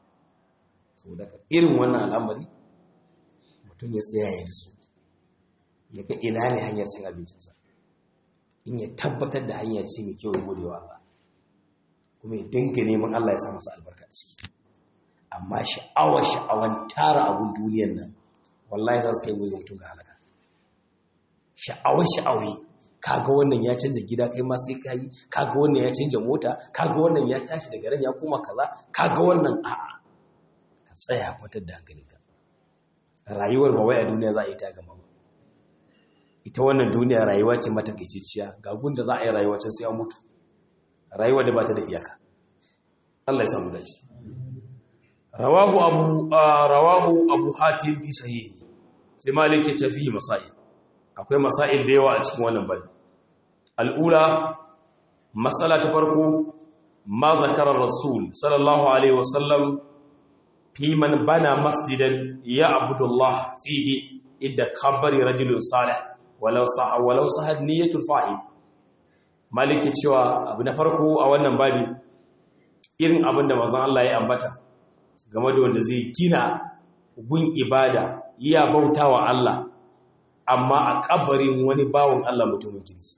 to daga irin wannan al'amari mutum ya tsaya ya su ya ga ina ne hanyar cin abincinsa in ya tabbatar da hanya ce mai kyau ya gode wa Allah kuma ya dinga neman Allah ya sa masa albarka a ciki amma sha'awar sha'awar tara abun duniyar nan wallahi za su kai wani mutum ga halaka sha'awar sha'awai kaga wannan ya canja gida kai ma sai kai kaga wannan ya canja mota kaga wannan ya tashi daga ran ya koma kaza kaga wannan a'a ka tsaya kwatar da hankalinka rayuwar ba wai a duniya za a yi ta gama ba ita wannan duniya rayuwa ce matakaiciciya ga gunda za a yi rayuwa can sai an mutu rayuwa da ba ta da iyaka Allah ya samu dace rawahu abu rawahu abu hatim fi sahih sai malik ya tafi masail akwai masail da yawa a cikin wannan bani al'ula masala ta farko ma zakara rasul sallallahu alaihi wasallam fi man bana masjidan ya abudullah fihi idda kabari rajulun salih walau sah walau sahad niyyatul fa'il maliki cewa abu na farko a wannan babi irin abin da manzon Allah ya ambata game da wanda zai gina gun ibada iya bautawa Allah amma a kabarin wani bawon Allah mutumin kirki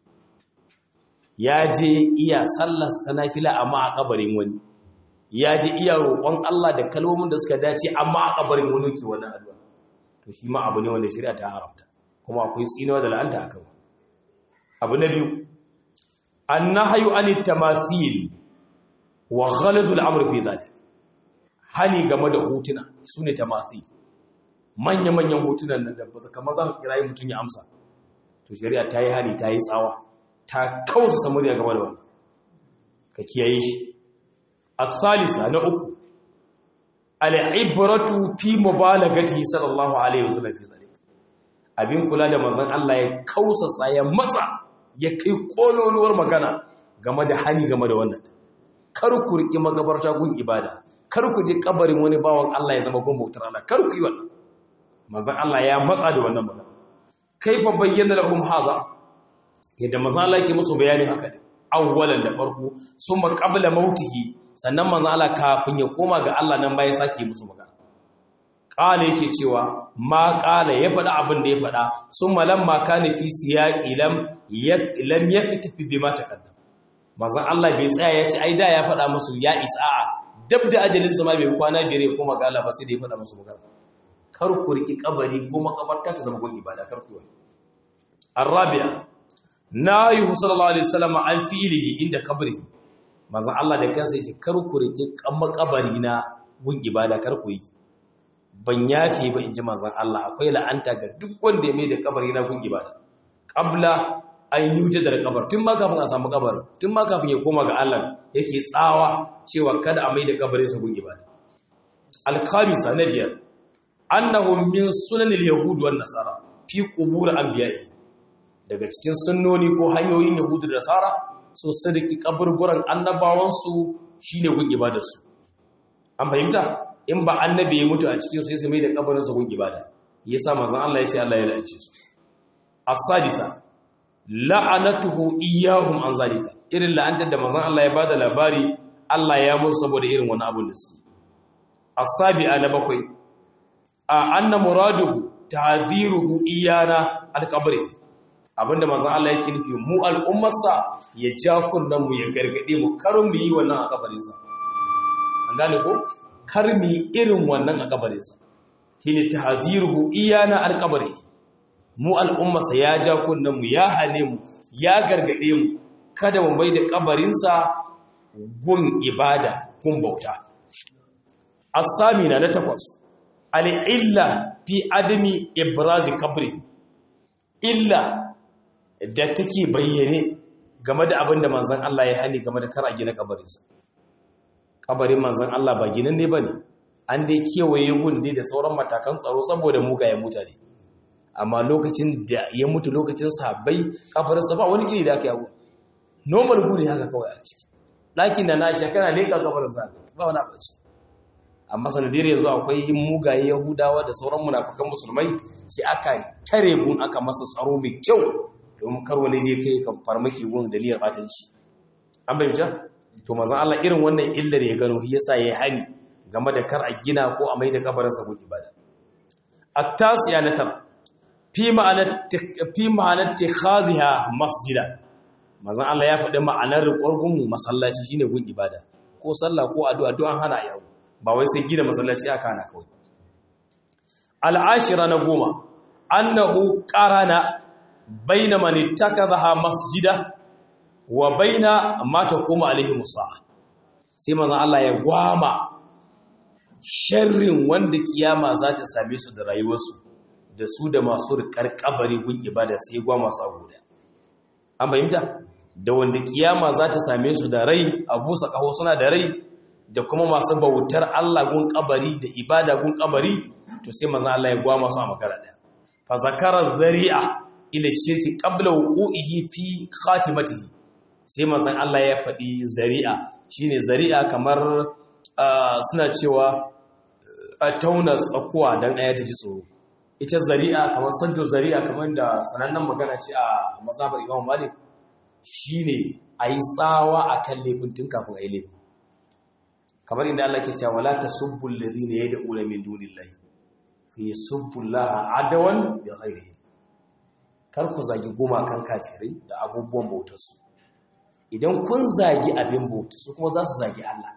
ya je iya sallar ta nafila amma a kabarin wani ya je iya roƙon Allah da kalmomin da suka dace amma a kabarin wani ke wani addu'a to shi ma abu ne wanda shari'a ta haramta kuma akwai tsinewa da la'anta a kan abu na biyu an na hayu an tamathil wa ghalazul amr fi zalik hani game da hotuna sune tamathil manya-manyan hotunan nan da ba kamar za ka kirayi mutum ya amsa to shari'a ta yi hani ta yi tsawa ta kawasa samuriya game da wannan ka kiyaye shi as-salisa na uku al-ibratu fi mubalagati sallallahu alaihi wasallam fi zalik abin kula da manzon Allah ya kausasa ya matsa ya kai kololuwar magana game da hani game da wannan kar ku riki magabarta gun ibada kar ku je kabarin wani bawan Allah ya zama gun bautar Allah kar ku yi wannan manzon Allah ya matsa da wannan magana kaifa bayyana lahum haza yadda manzon Allah yake musu bayanin haka ne awwalan da farko summa qabla mautihi sannan manzon Allah kafin ya koma ga Allah nan bayan sake musu magana ƙala yake cewa ma ƙala ya faɗa abin da ya faɗa sun malam ma ka nufi siya ilam ya ka tafi bi mata kaddam mazan Allah bai tsaya ya ce ai da ya faɗa musu ya isa a dab da ajalin zama bai kwana biyar ya koma ga Allah ba sai da ya faɗa musu magana kar ku riki kabari ko makabarta ta zama gun ibada kar ku yi arabiya na yi sallallahu alaihi wasallam an fi'ilihi inda kabri mazan Allah da kansa yake kar ku riki makabari na gun ibada kar ku yi ban yafe ba in ji manzan Allah akwai la'anta ga duk wanda ya mai da kabari na gun ibada qabla an yuje da kabar tun ma kafin a samu kabar tun ma kafin ya koma ga Allah yake tsawa cewa kada a mai da kabarin sa gun ibada al-khamisa na biyar annahu min sunanil yahud wan nasara fi qubur anbiya'i daga cikin sunnoni ko hanyoyin yahudu da nasara so sadiki kaburburan annabawansu shine gun ibadarsu an fahimta in ba annabi ya mutu a cikin sai su mai da kabarin sa gun ibada yasa manzon Allah ya ce Allah ya la'ance su as-sadisa la'anatuhu iyyahum an zalika irin la'antar da manzon Allah ya bada labari Allah ya musu saboda irin wani abun da suke as-sabi'a na bakwai a anna muraduhu ta'dhiruhu iyana al-qabri abinda manzon Allah yake nufi mu al'ummarsa ya ja kunnan mu ya gargade mu karin mu yi wannan a kabarin sa an gane ko kar mu yi irin wannan a kabarin sa shine ta'dhiruhu iyana al-qabri mu al'ummarsa ya ja kunnan mu ya hane mu ya gargade mu kada mu bai da kabarin sa gun ibada gun bauta as-samina na takwas al-illa fi adami ibrazi kabri illa da take bayyane game da abin da manzan Allah ya hani game da kar a gina kabarinsa kabarin manzan Allah ba ginin ne ba ne an dai kewaye gun ne da sauran matakan tsaro saboda mugayen mutane amma lokacin da ya mutu lokacin sahabbai kabarinsa ba wani gini da aka yawo normal gune haka kawai a ciki ɗakin da na aisha kana leƙa kabarinsa ba wani abu ciki amma sanadiyar yanzu akwai mugaye yahudawa da sauran munafukan musulmai sai aka tare gun aka masa tsaro mai kyau domin kar wani je kai kan farmaki gun da niyyar batanci an bayyana to manzon Allah irin wannan illar ya gano yasa yayi hani game da kar a gina ko a maida kabarin sa gun ibada at-tasiya na tar fi ma'anar fi ma'anar tikhaziha masjida manzon Allah ya faɗi ma'anar ƙwargun masallaci shine gun ibada ko sallah ko addu'a duk an hana yawo ba wai sai gina masallaci aka hana kawai al'ashira na goma annahu qarana baina man ittakazaha masjida wa baina ma taqumu alaihi musaa sai manzon Allah ya gwama sharrin wanda kiyama za ta same su da rayuwarsu da su da masu rikar kabari gun ibada sai ya gwama su a guda an fahimta da wanda kiyama za ta same su da rai a busa kaho suna da rai da kuma masu bautar Allah gun kabari da ibada gun kabari to sai manzo Allah ya gwama su a makara daya fa zakara zari'a ila shirki qabla wuqu'ihi fi khatimatihi sai manzo Allah ya faɗi zari'a shine zari'a kamar suna cewa a tauna tsakuwa dan aya ta ji tsoro ita zari'a kamar sanjo zari'a kamar da sanannen magana ce a mazhabar Imam Malik shine ayi tsawa akan laifin tun kafin ayi laifin kamar inda Allah ke cewa la tasubbu alladhina yad'una min dunillahi fi yasubbu Allah adawan bi ghairihi kar ku zagi gumakan kafirai da abubuwan bautarsu idan kun zagi abin bauta su kuma za su zagi Allah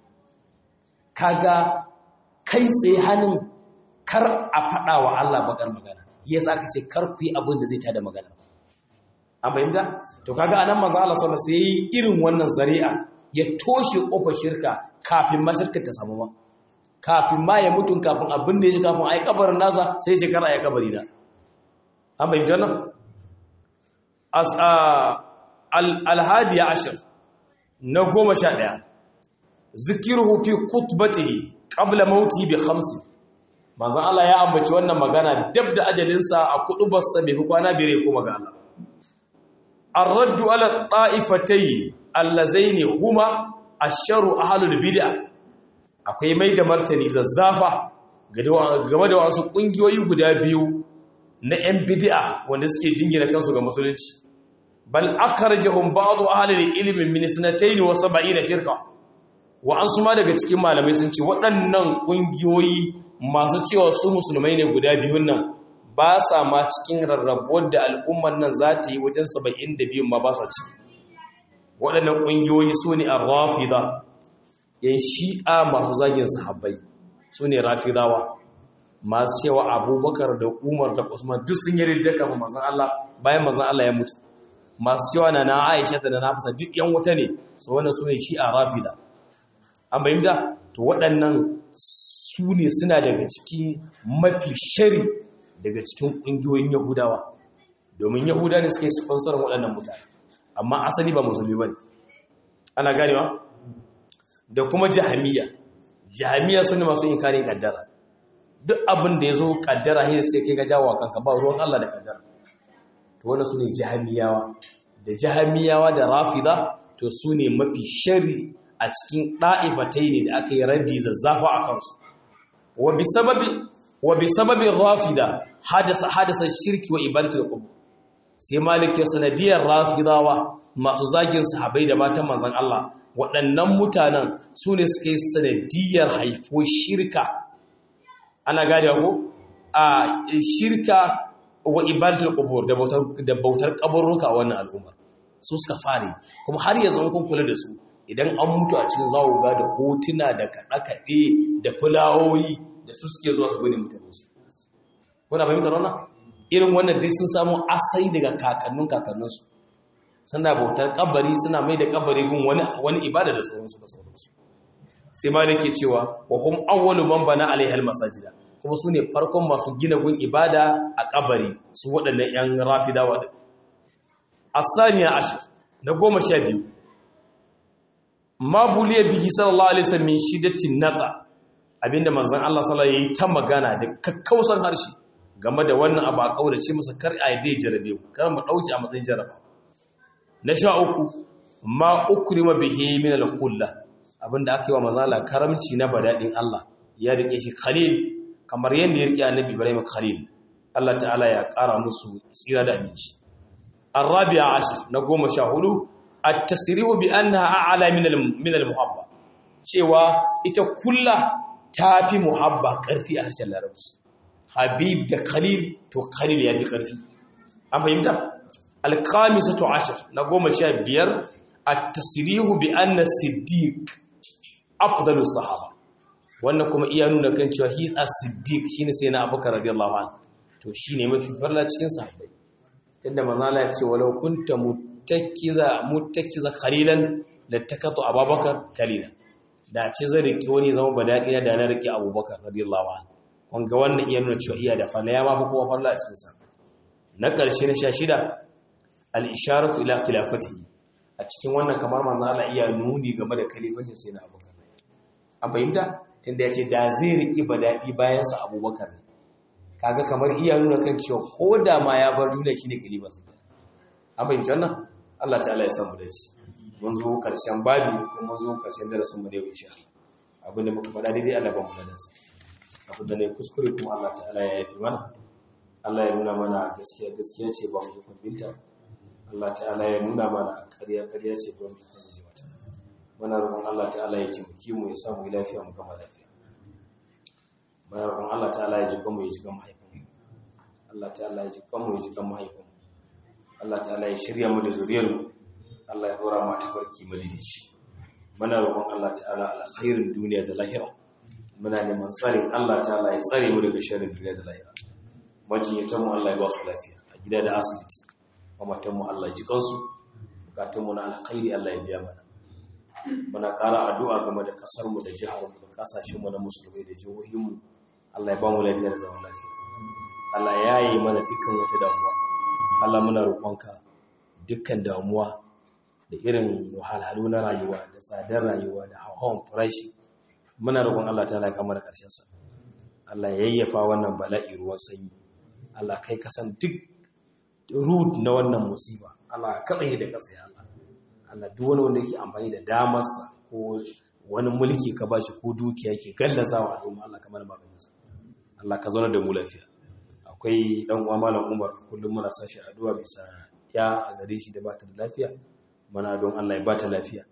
kaga kai tsaye hannun kar a faɗa wa Allah bakar magana yasa aka ce kar ku yi abin da zai tada magana an fahimta to kaga anan manzo Allah sallallahu alaihi wasallam sai irin wannan zari'a ya toshe kofar shirka kafin ma shirka ta samu ma kafin ma ya mutu kafin abin da ya ji kafin ai kabarin nasa sai ya kara ya kabari na an bai jana as alhadi ashir na goma sha ɗaya zikiruhu fi kutbatihi qabla mauti bi khamsi manzon Allah ya ambaci wannan magana dab da ajalinsa a kudubarsa bai fi kwana bire kuma ga Allah ar-raddu ala ta'ifatayn allazaini huma asharu ahlul bid'a akwai mai da martani zazzafa game da wasu kungiyoyi guda biyu na yan bid'a wanda suke jingina kansu ga musulunci bal akhrajahum ba'd ahli ilmi min sanatayn wa 70 firqa wa'ansu ma daga cikin malamai sun ce waɗannan ƙungiyoyi masu cewa su musulmai ne guda biyun nan ba sa ma cikin rarrabuwar da al'ummar nan za ta yi wajen saba'in da biyun ma ba sa ci waɗannan ƙungiyoyi su ne a rafida yan shi'a masu zagin sahabbai su ne rafidawa masu cewa abubakar da umar da usman duk sun yi rijiyar kafin mazan Allah bayan mazan Allah ya mutu masu cewa na na aisha da na nafisa duk yan wuta ne su wannan su ne shi'a rafida an bayyanta to waɗannan su ne suna daga cikin mafi shari daga cikin ƙungiyoyin yahudawa domin yahuda ne suka yi sponsorin waɗannan mutane amma asali ba musulmi ba ne ana ganewa da kuma jahamiya jahamiya su ne masu inkarin kaddara duk abin da ya zo kaddara hin sai kai ga jawo kanka ba ruwan Allah da kaddara to wannan su ne jahamiyawa da jahamiyawa da rafida to su ne mafi shari a cikin ɗa'ifatai ne da aka yi raddi zazzafa a kansu wa bi sababi wa bi sababi rafida hadasa hadasa shirki wa ibadatul qubur sai malik ya sanadiyar rafidawa masu zagin sahabbai da matan manzon Allah waɗannan mutanen su ne suka yi sanadiyar haifo shirka ana gane ko a shirka wa ibadatul qubur da bautar da bautar kaburruka a wannan al'ummar su suka fare kuma har yanzu kun kula da su idan an mutu a cikin zawo ga da hotuna da kaɗe-kaɗe da fulawoyi da su suke zuwa su gani mutane su kuna fahimtar wannan irin wannan dai sun samu asai daga kakannin kakanninsu suna bautar kabari suna mai da kabari gun wani wani ibada da sauransu da sauransu sai ma ke cewa wa hum awwalu man bana alaiha almasajida kuma su ne farkon masu gina gun ibada a kabari su waɗannan yan rafidawa din asaniya ashir na goma sha biyu ma buliya bihi sallallahu alaihi wasallam min shiddatin naqa abinda manzon Allah sallallahu alaihi ta magana da kakkausan harshe game da wannan abu a kaurace masa kar a dai jarabe mu kar mu dauki a matsayin jaraba na sha uku ma ukrima bihi min al-kulla abinda aka yi wa manzon Allah karamci na badadin Allah ya rike shi khalil kamar yanda ya rike annabi Ibrahim khalil Allah ta'ala ya kara musu tsira da aminci arabi'a ashir na goma sha hudu at-tasrihu bi annaha a'la min min al-muhabba cewa ita kulla tafi muhabba karfi a harshen larabci habib da khalil to khalil ya fi karfi an fahimta al-khamisatu ashir na goma sha biyar at-tasrihu bi anna siddiq afdalu sahaba wannan kuma iya nuna kan cewa he a siddiq shine sai na abubakar radiyallahu anhu to shine mafi farla cikin sahabbai tunda manzo Allah ya ce walau kunta muttakiza muttakiza khalilan lattakatu abubakar kalila da ce zai rike wani zama badadi da na rike abubakar radiyallahu anhu kun ga wannan iya nuna cewa iya da falla ya ma fa kowa farla cikin sa na karshe na 16 al-isharatu ila khilafatihi a cikin wannan kamar manzo Allah iya nuni game da kalifancin sai na abubakar an fahimta tunda ya ce da zai rike badadi bayan sa abubakar ne kaga kamar iya nuna kan cewa ko da ma ya bar duniya shine kalibar sa an fahimci wannan Allah ta'ala ya samu dace mun zo karshen babi kuma mun zo karshen darasin mu da yau insha Allah abin da muka faɗa daidai Allah ba mu gadan sa abin da ne kuskure kuma Allah ta'ala ya yafi mana Allah ya nuna mana gaskiya gaskiya ce ba mu yi binta Allah ta'ala ya nuna mana ƙarya ƙarya ce ba mu yi ji mata muna roƙon Allah ta'ala ya taimake mu ya samu lafiya mu gama lafiya muna roƙon Allah ta'ala ya ji mu ya ji kan mahaifin Allah ta'ala ya ji kan mu ya ji kan mahaifin Allah ta'ala ya shirya mu da zuriyar mu Allah ya dora mu ta farki madinici muna roƙon Allah ta'ala alkhairin duniya da lahira muna neman tsarin Allah ta'ala ya tsare mu daga sharrin duniya da lahira majinyatan mu Allah ya ba su lafiya a gida da asibiti mamatan mu Allah ya ji kansu bukatun mu na alkhairi Allah ya biya mana muna ƙara addu'a game da ƙasar mu da jihar mu da ƙasashen mu na musulmai da jihohin mu Allah ya ba mu lafiya da zaman lafiya Allah ya yi mana dukkan wata damuwa Allah muna roƙonka dukkan damuwa da irin wahalhalu na rayuwa da tsadar rayuwa da hawan farashi muna roƙon Allah ta laika mana ƙarshen sa Allah ya yayyafa wannan bala'i ruwan sanyi Allah kai ka san duk root na wannan musiba Allah ka tsaye da kasa ya Allah Allah duk wani wanda yake amfani da damarsa ko wani mulki ka bashi ko dukiya yake gallazawa al'umma Allah kamar maganin sa Allah ka zauna da mu lafiya akwai dan uwa malam Umar kullum muna sashi addu'a bisa ya a gare shi da bata da lafiya mana don Allah ya bata lafiya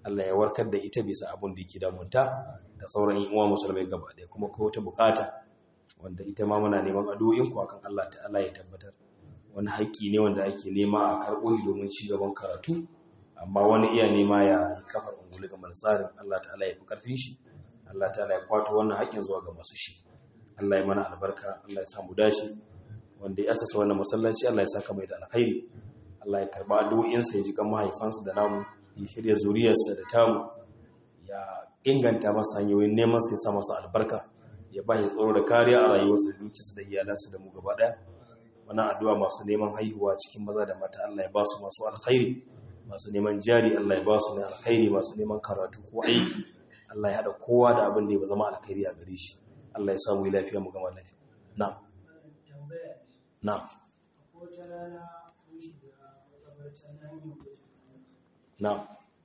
Allah ya warkar da ita bisa abin da yake damunta da sauran yan uwa musulmai gaba ɗaya kuma ko wata bukata wanda ita ma muna neman addu'o'in ku akan Allah ta'ala ya tabbatar wani haƙƙi ne wanda ake nema a karɓo domin ci gaban karatu amma wani iya nema ya yi kafar ungulu ga tsarin Allah ta'ala ya fi karfin shi Allah ta'ala ya kwato wannan haƙƙin zuwa ga masu shi Allah ya mana albarka Allah ya samu dace wanda ya asasa wannan masallaci Allah ya saka mai da alkhairi Allah ya karba addu'o'insa ya ji kan mahaifansa da namu ya shirya zuriyarsa da tamu ya inganta masa hanyoyin neman sai sa masa albarka ya ba shi tsoro da kariya a rayuwarsa da dukiyarsa da iyalansa da mu gaba daya wannan addu'a masu neman haihuwa cikin maza da mata Allah ya ba su masu alkhairi masu neman jari Allah ya ba su na alkhairi masu neman karatu ko aiki Allah ya hada kowa da abin da ya zama alkhairi a gare shi Allah ya samu lafiya mu gama lafiya na'am na'am na'am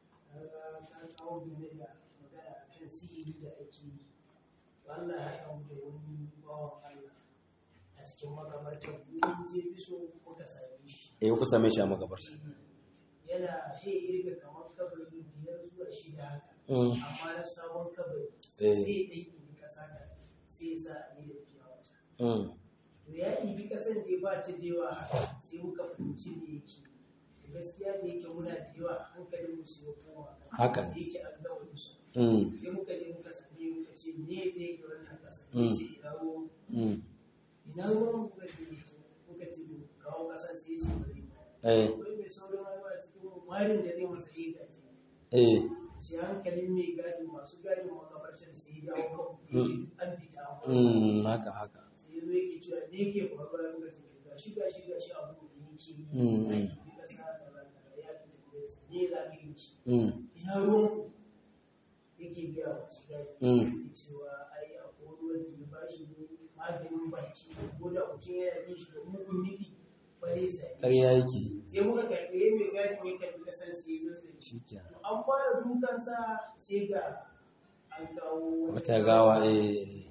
Allah ya kawo da wani bawan Allah a cikin makabartar mun je biso muka same shi
eh ku same shi a makabarta
yana he irga kamar kabari biyar zuwa shida haka
Mm.
amma na sabon kabari
Eh.
sai ɗai ibi ƙasa da sai sa a ne da fiya wata
mm
to ya ibi ƙasan da ya ba ta da yawa haka sai muka fahimci da yake gaskiya da yake muna da yawa hankalin mu sai ya koma
Haka ne.
da yake an gama musu
mm
sai muka je muka same muka ce me zai ga wannan ƙasa
Mm.
ya ce ina ruwan
mm
ina ruwan muka ce muka ce to kawo ƙasa sai ya ce ba zai ba
eh
akwai mai sauran rayuwa a cikin warin da zai masa yi gaji
eh
sai hankalin mai gadi masu gadin makabarcin sai ya dawo
Mm.
kan an fita an fara.
mm haka haka
sai ya zo yake cewa me yake faruwa ya muka ce ga shi ga shi ga shi abu da yake yi
Mm,
ya
mm.
yi kasa da rana ya fita da yasa ne za ka yi shi
mm
ina ruwan ku yake biya masu gadi
Mm.
yake cewa ai akwai ruwan da ya bashi ne maganin baki ko da mutum yana bin shi da mugun nufi ba zai same shi
ƙarya yake
sai muka karɓe mai gadin ya karɓi kasar sai ya zazzage
shi kenan
an fara dukansa sai ga an kawo
wata gawa eh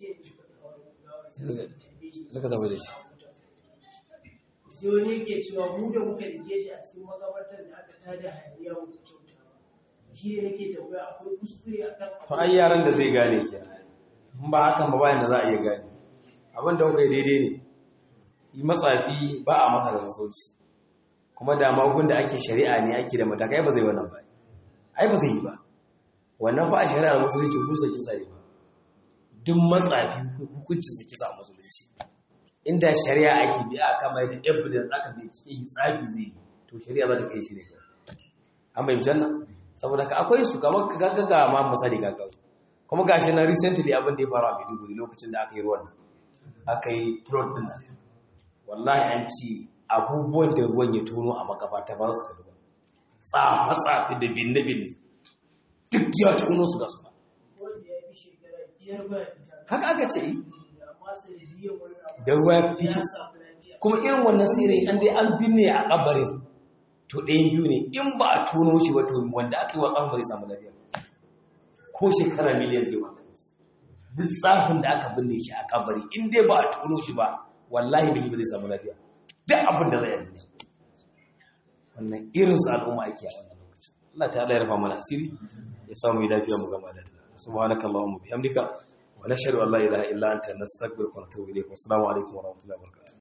suka
suka tafi da shi.
sai wani yake cewa mu da muka rike shi a cikin makabartar da aka tada hayaniya mu ku kyauta ba shi ne nake tambaya akwai kuskure a kan
to ai yaran da zai gane ke in ba hakan ba bayan da za a iya gane abin da kuka yi daidai ne yi matsafi ba a masa da sassauci kuma da magun da ake shari'a ne ake da matakai ba zai wannan ba ai ba zai yi ba wannan ba a shari'ar musulunci kusa kisa ne ba duk matsafi hukuncin sa kisa a musulunci inda shari'a ake bi a kama da evidence aka bincike yi tsafi zai yi to shari'a za ta kai shi ne kawai an bai janna saboda ka akwai su kamar gaggaga ma misali gaggawa kuma gashi na recently abin da ya faru a Maiduguri lokacin da aka yi ruwan nan aka yi flood din nan wallahi an ci abubuwan da ruwan ya tono a makabata ba su kalli ba tsafa tsafi da binne binne duk ya tono su ga su ba
wanda ya fi shekara biyar ba ya fita
haka aka ce yi
amma sanadiyar wani abu
da ruwa ya fito
samu lafiya
kuma irin wannan sirri an dai an binne a kabarin to ɗayan biyu ne in ba a tono shi ba to wanda aka yi wa tsafin ba zai samu lafiya ko shekara miliyan zai wannan duk tsafin da aka binne shi a kabari in dai ba a tono shi ba wallahi bai ba zai samu lafiya duk abin da zai yi duniya wannan irin su al'umma ake a wannan lokacin Allah ta ya rufa mana asiri ya samu yi lafiya mu gama da ta subhanakallahumma bihamdika wa nashhadu an la ilaha illa anta nastaghfiruka wa natubu ilayk wa assalamu alaikum wa rahmatullahi wa barakatuh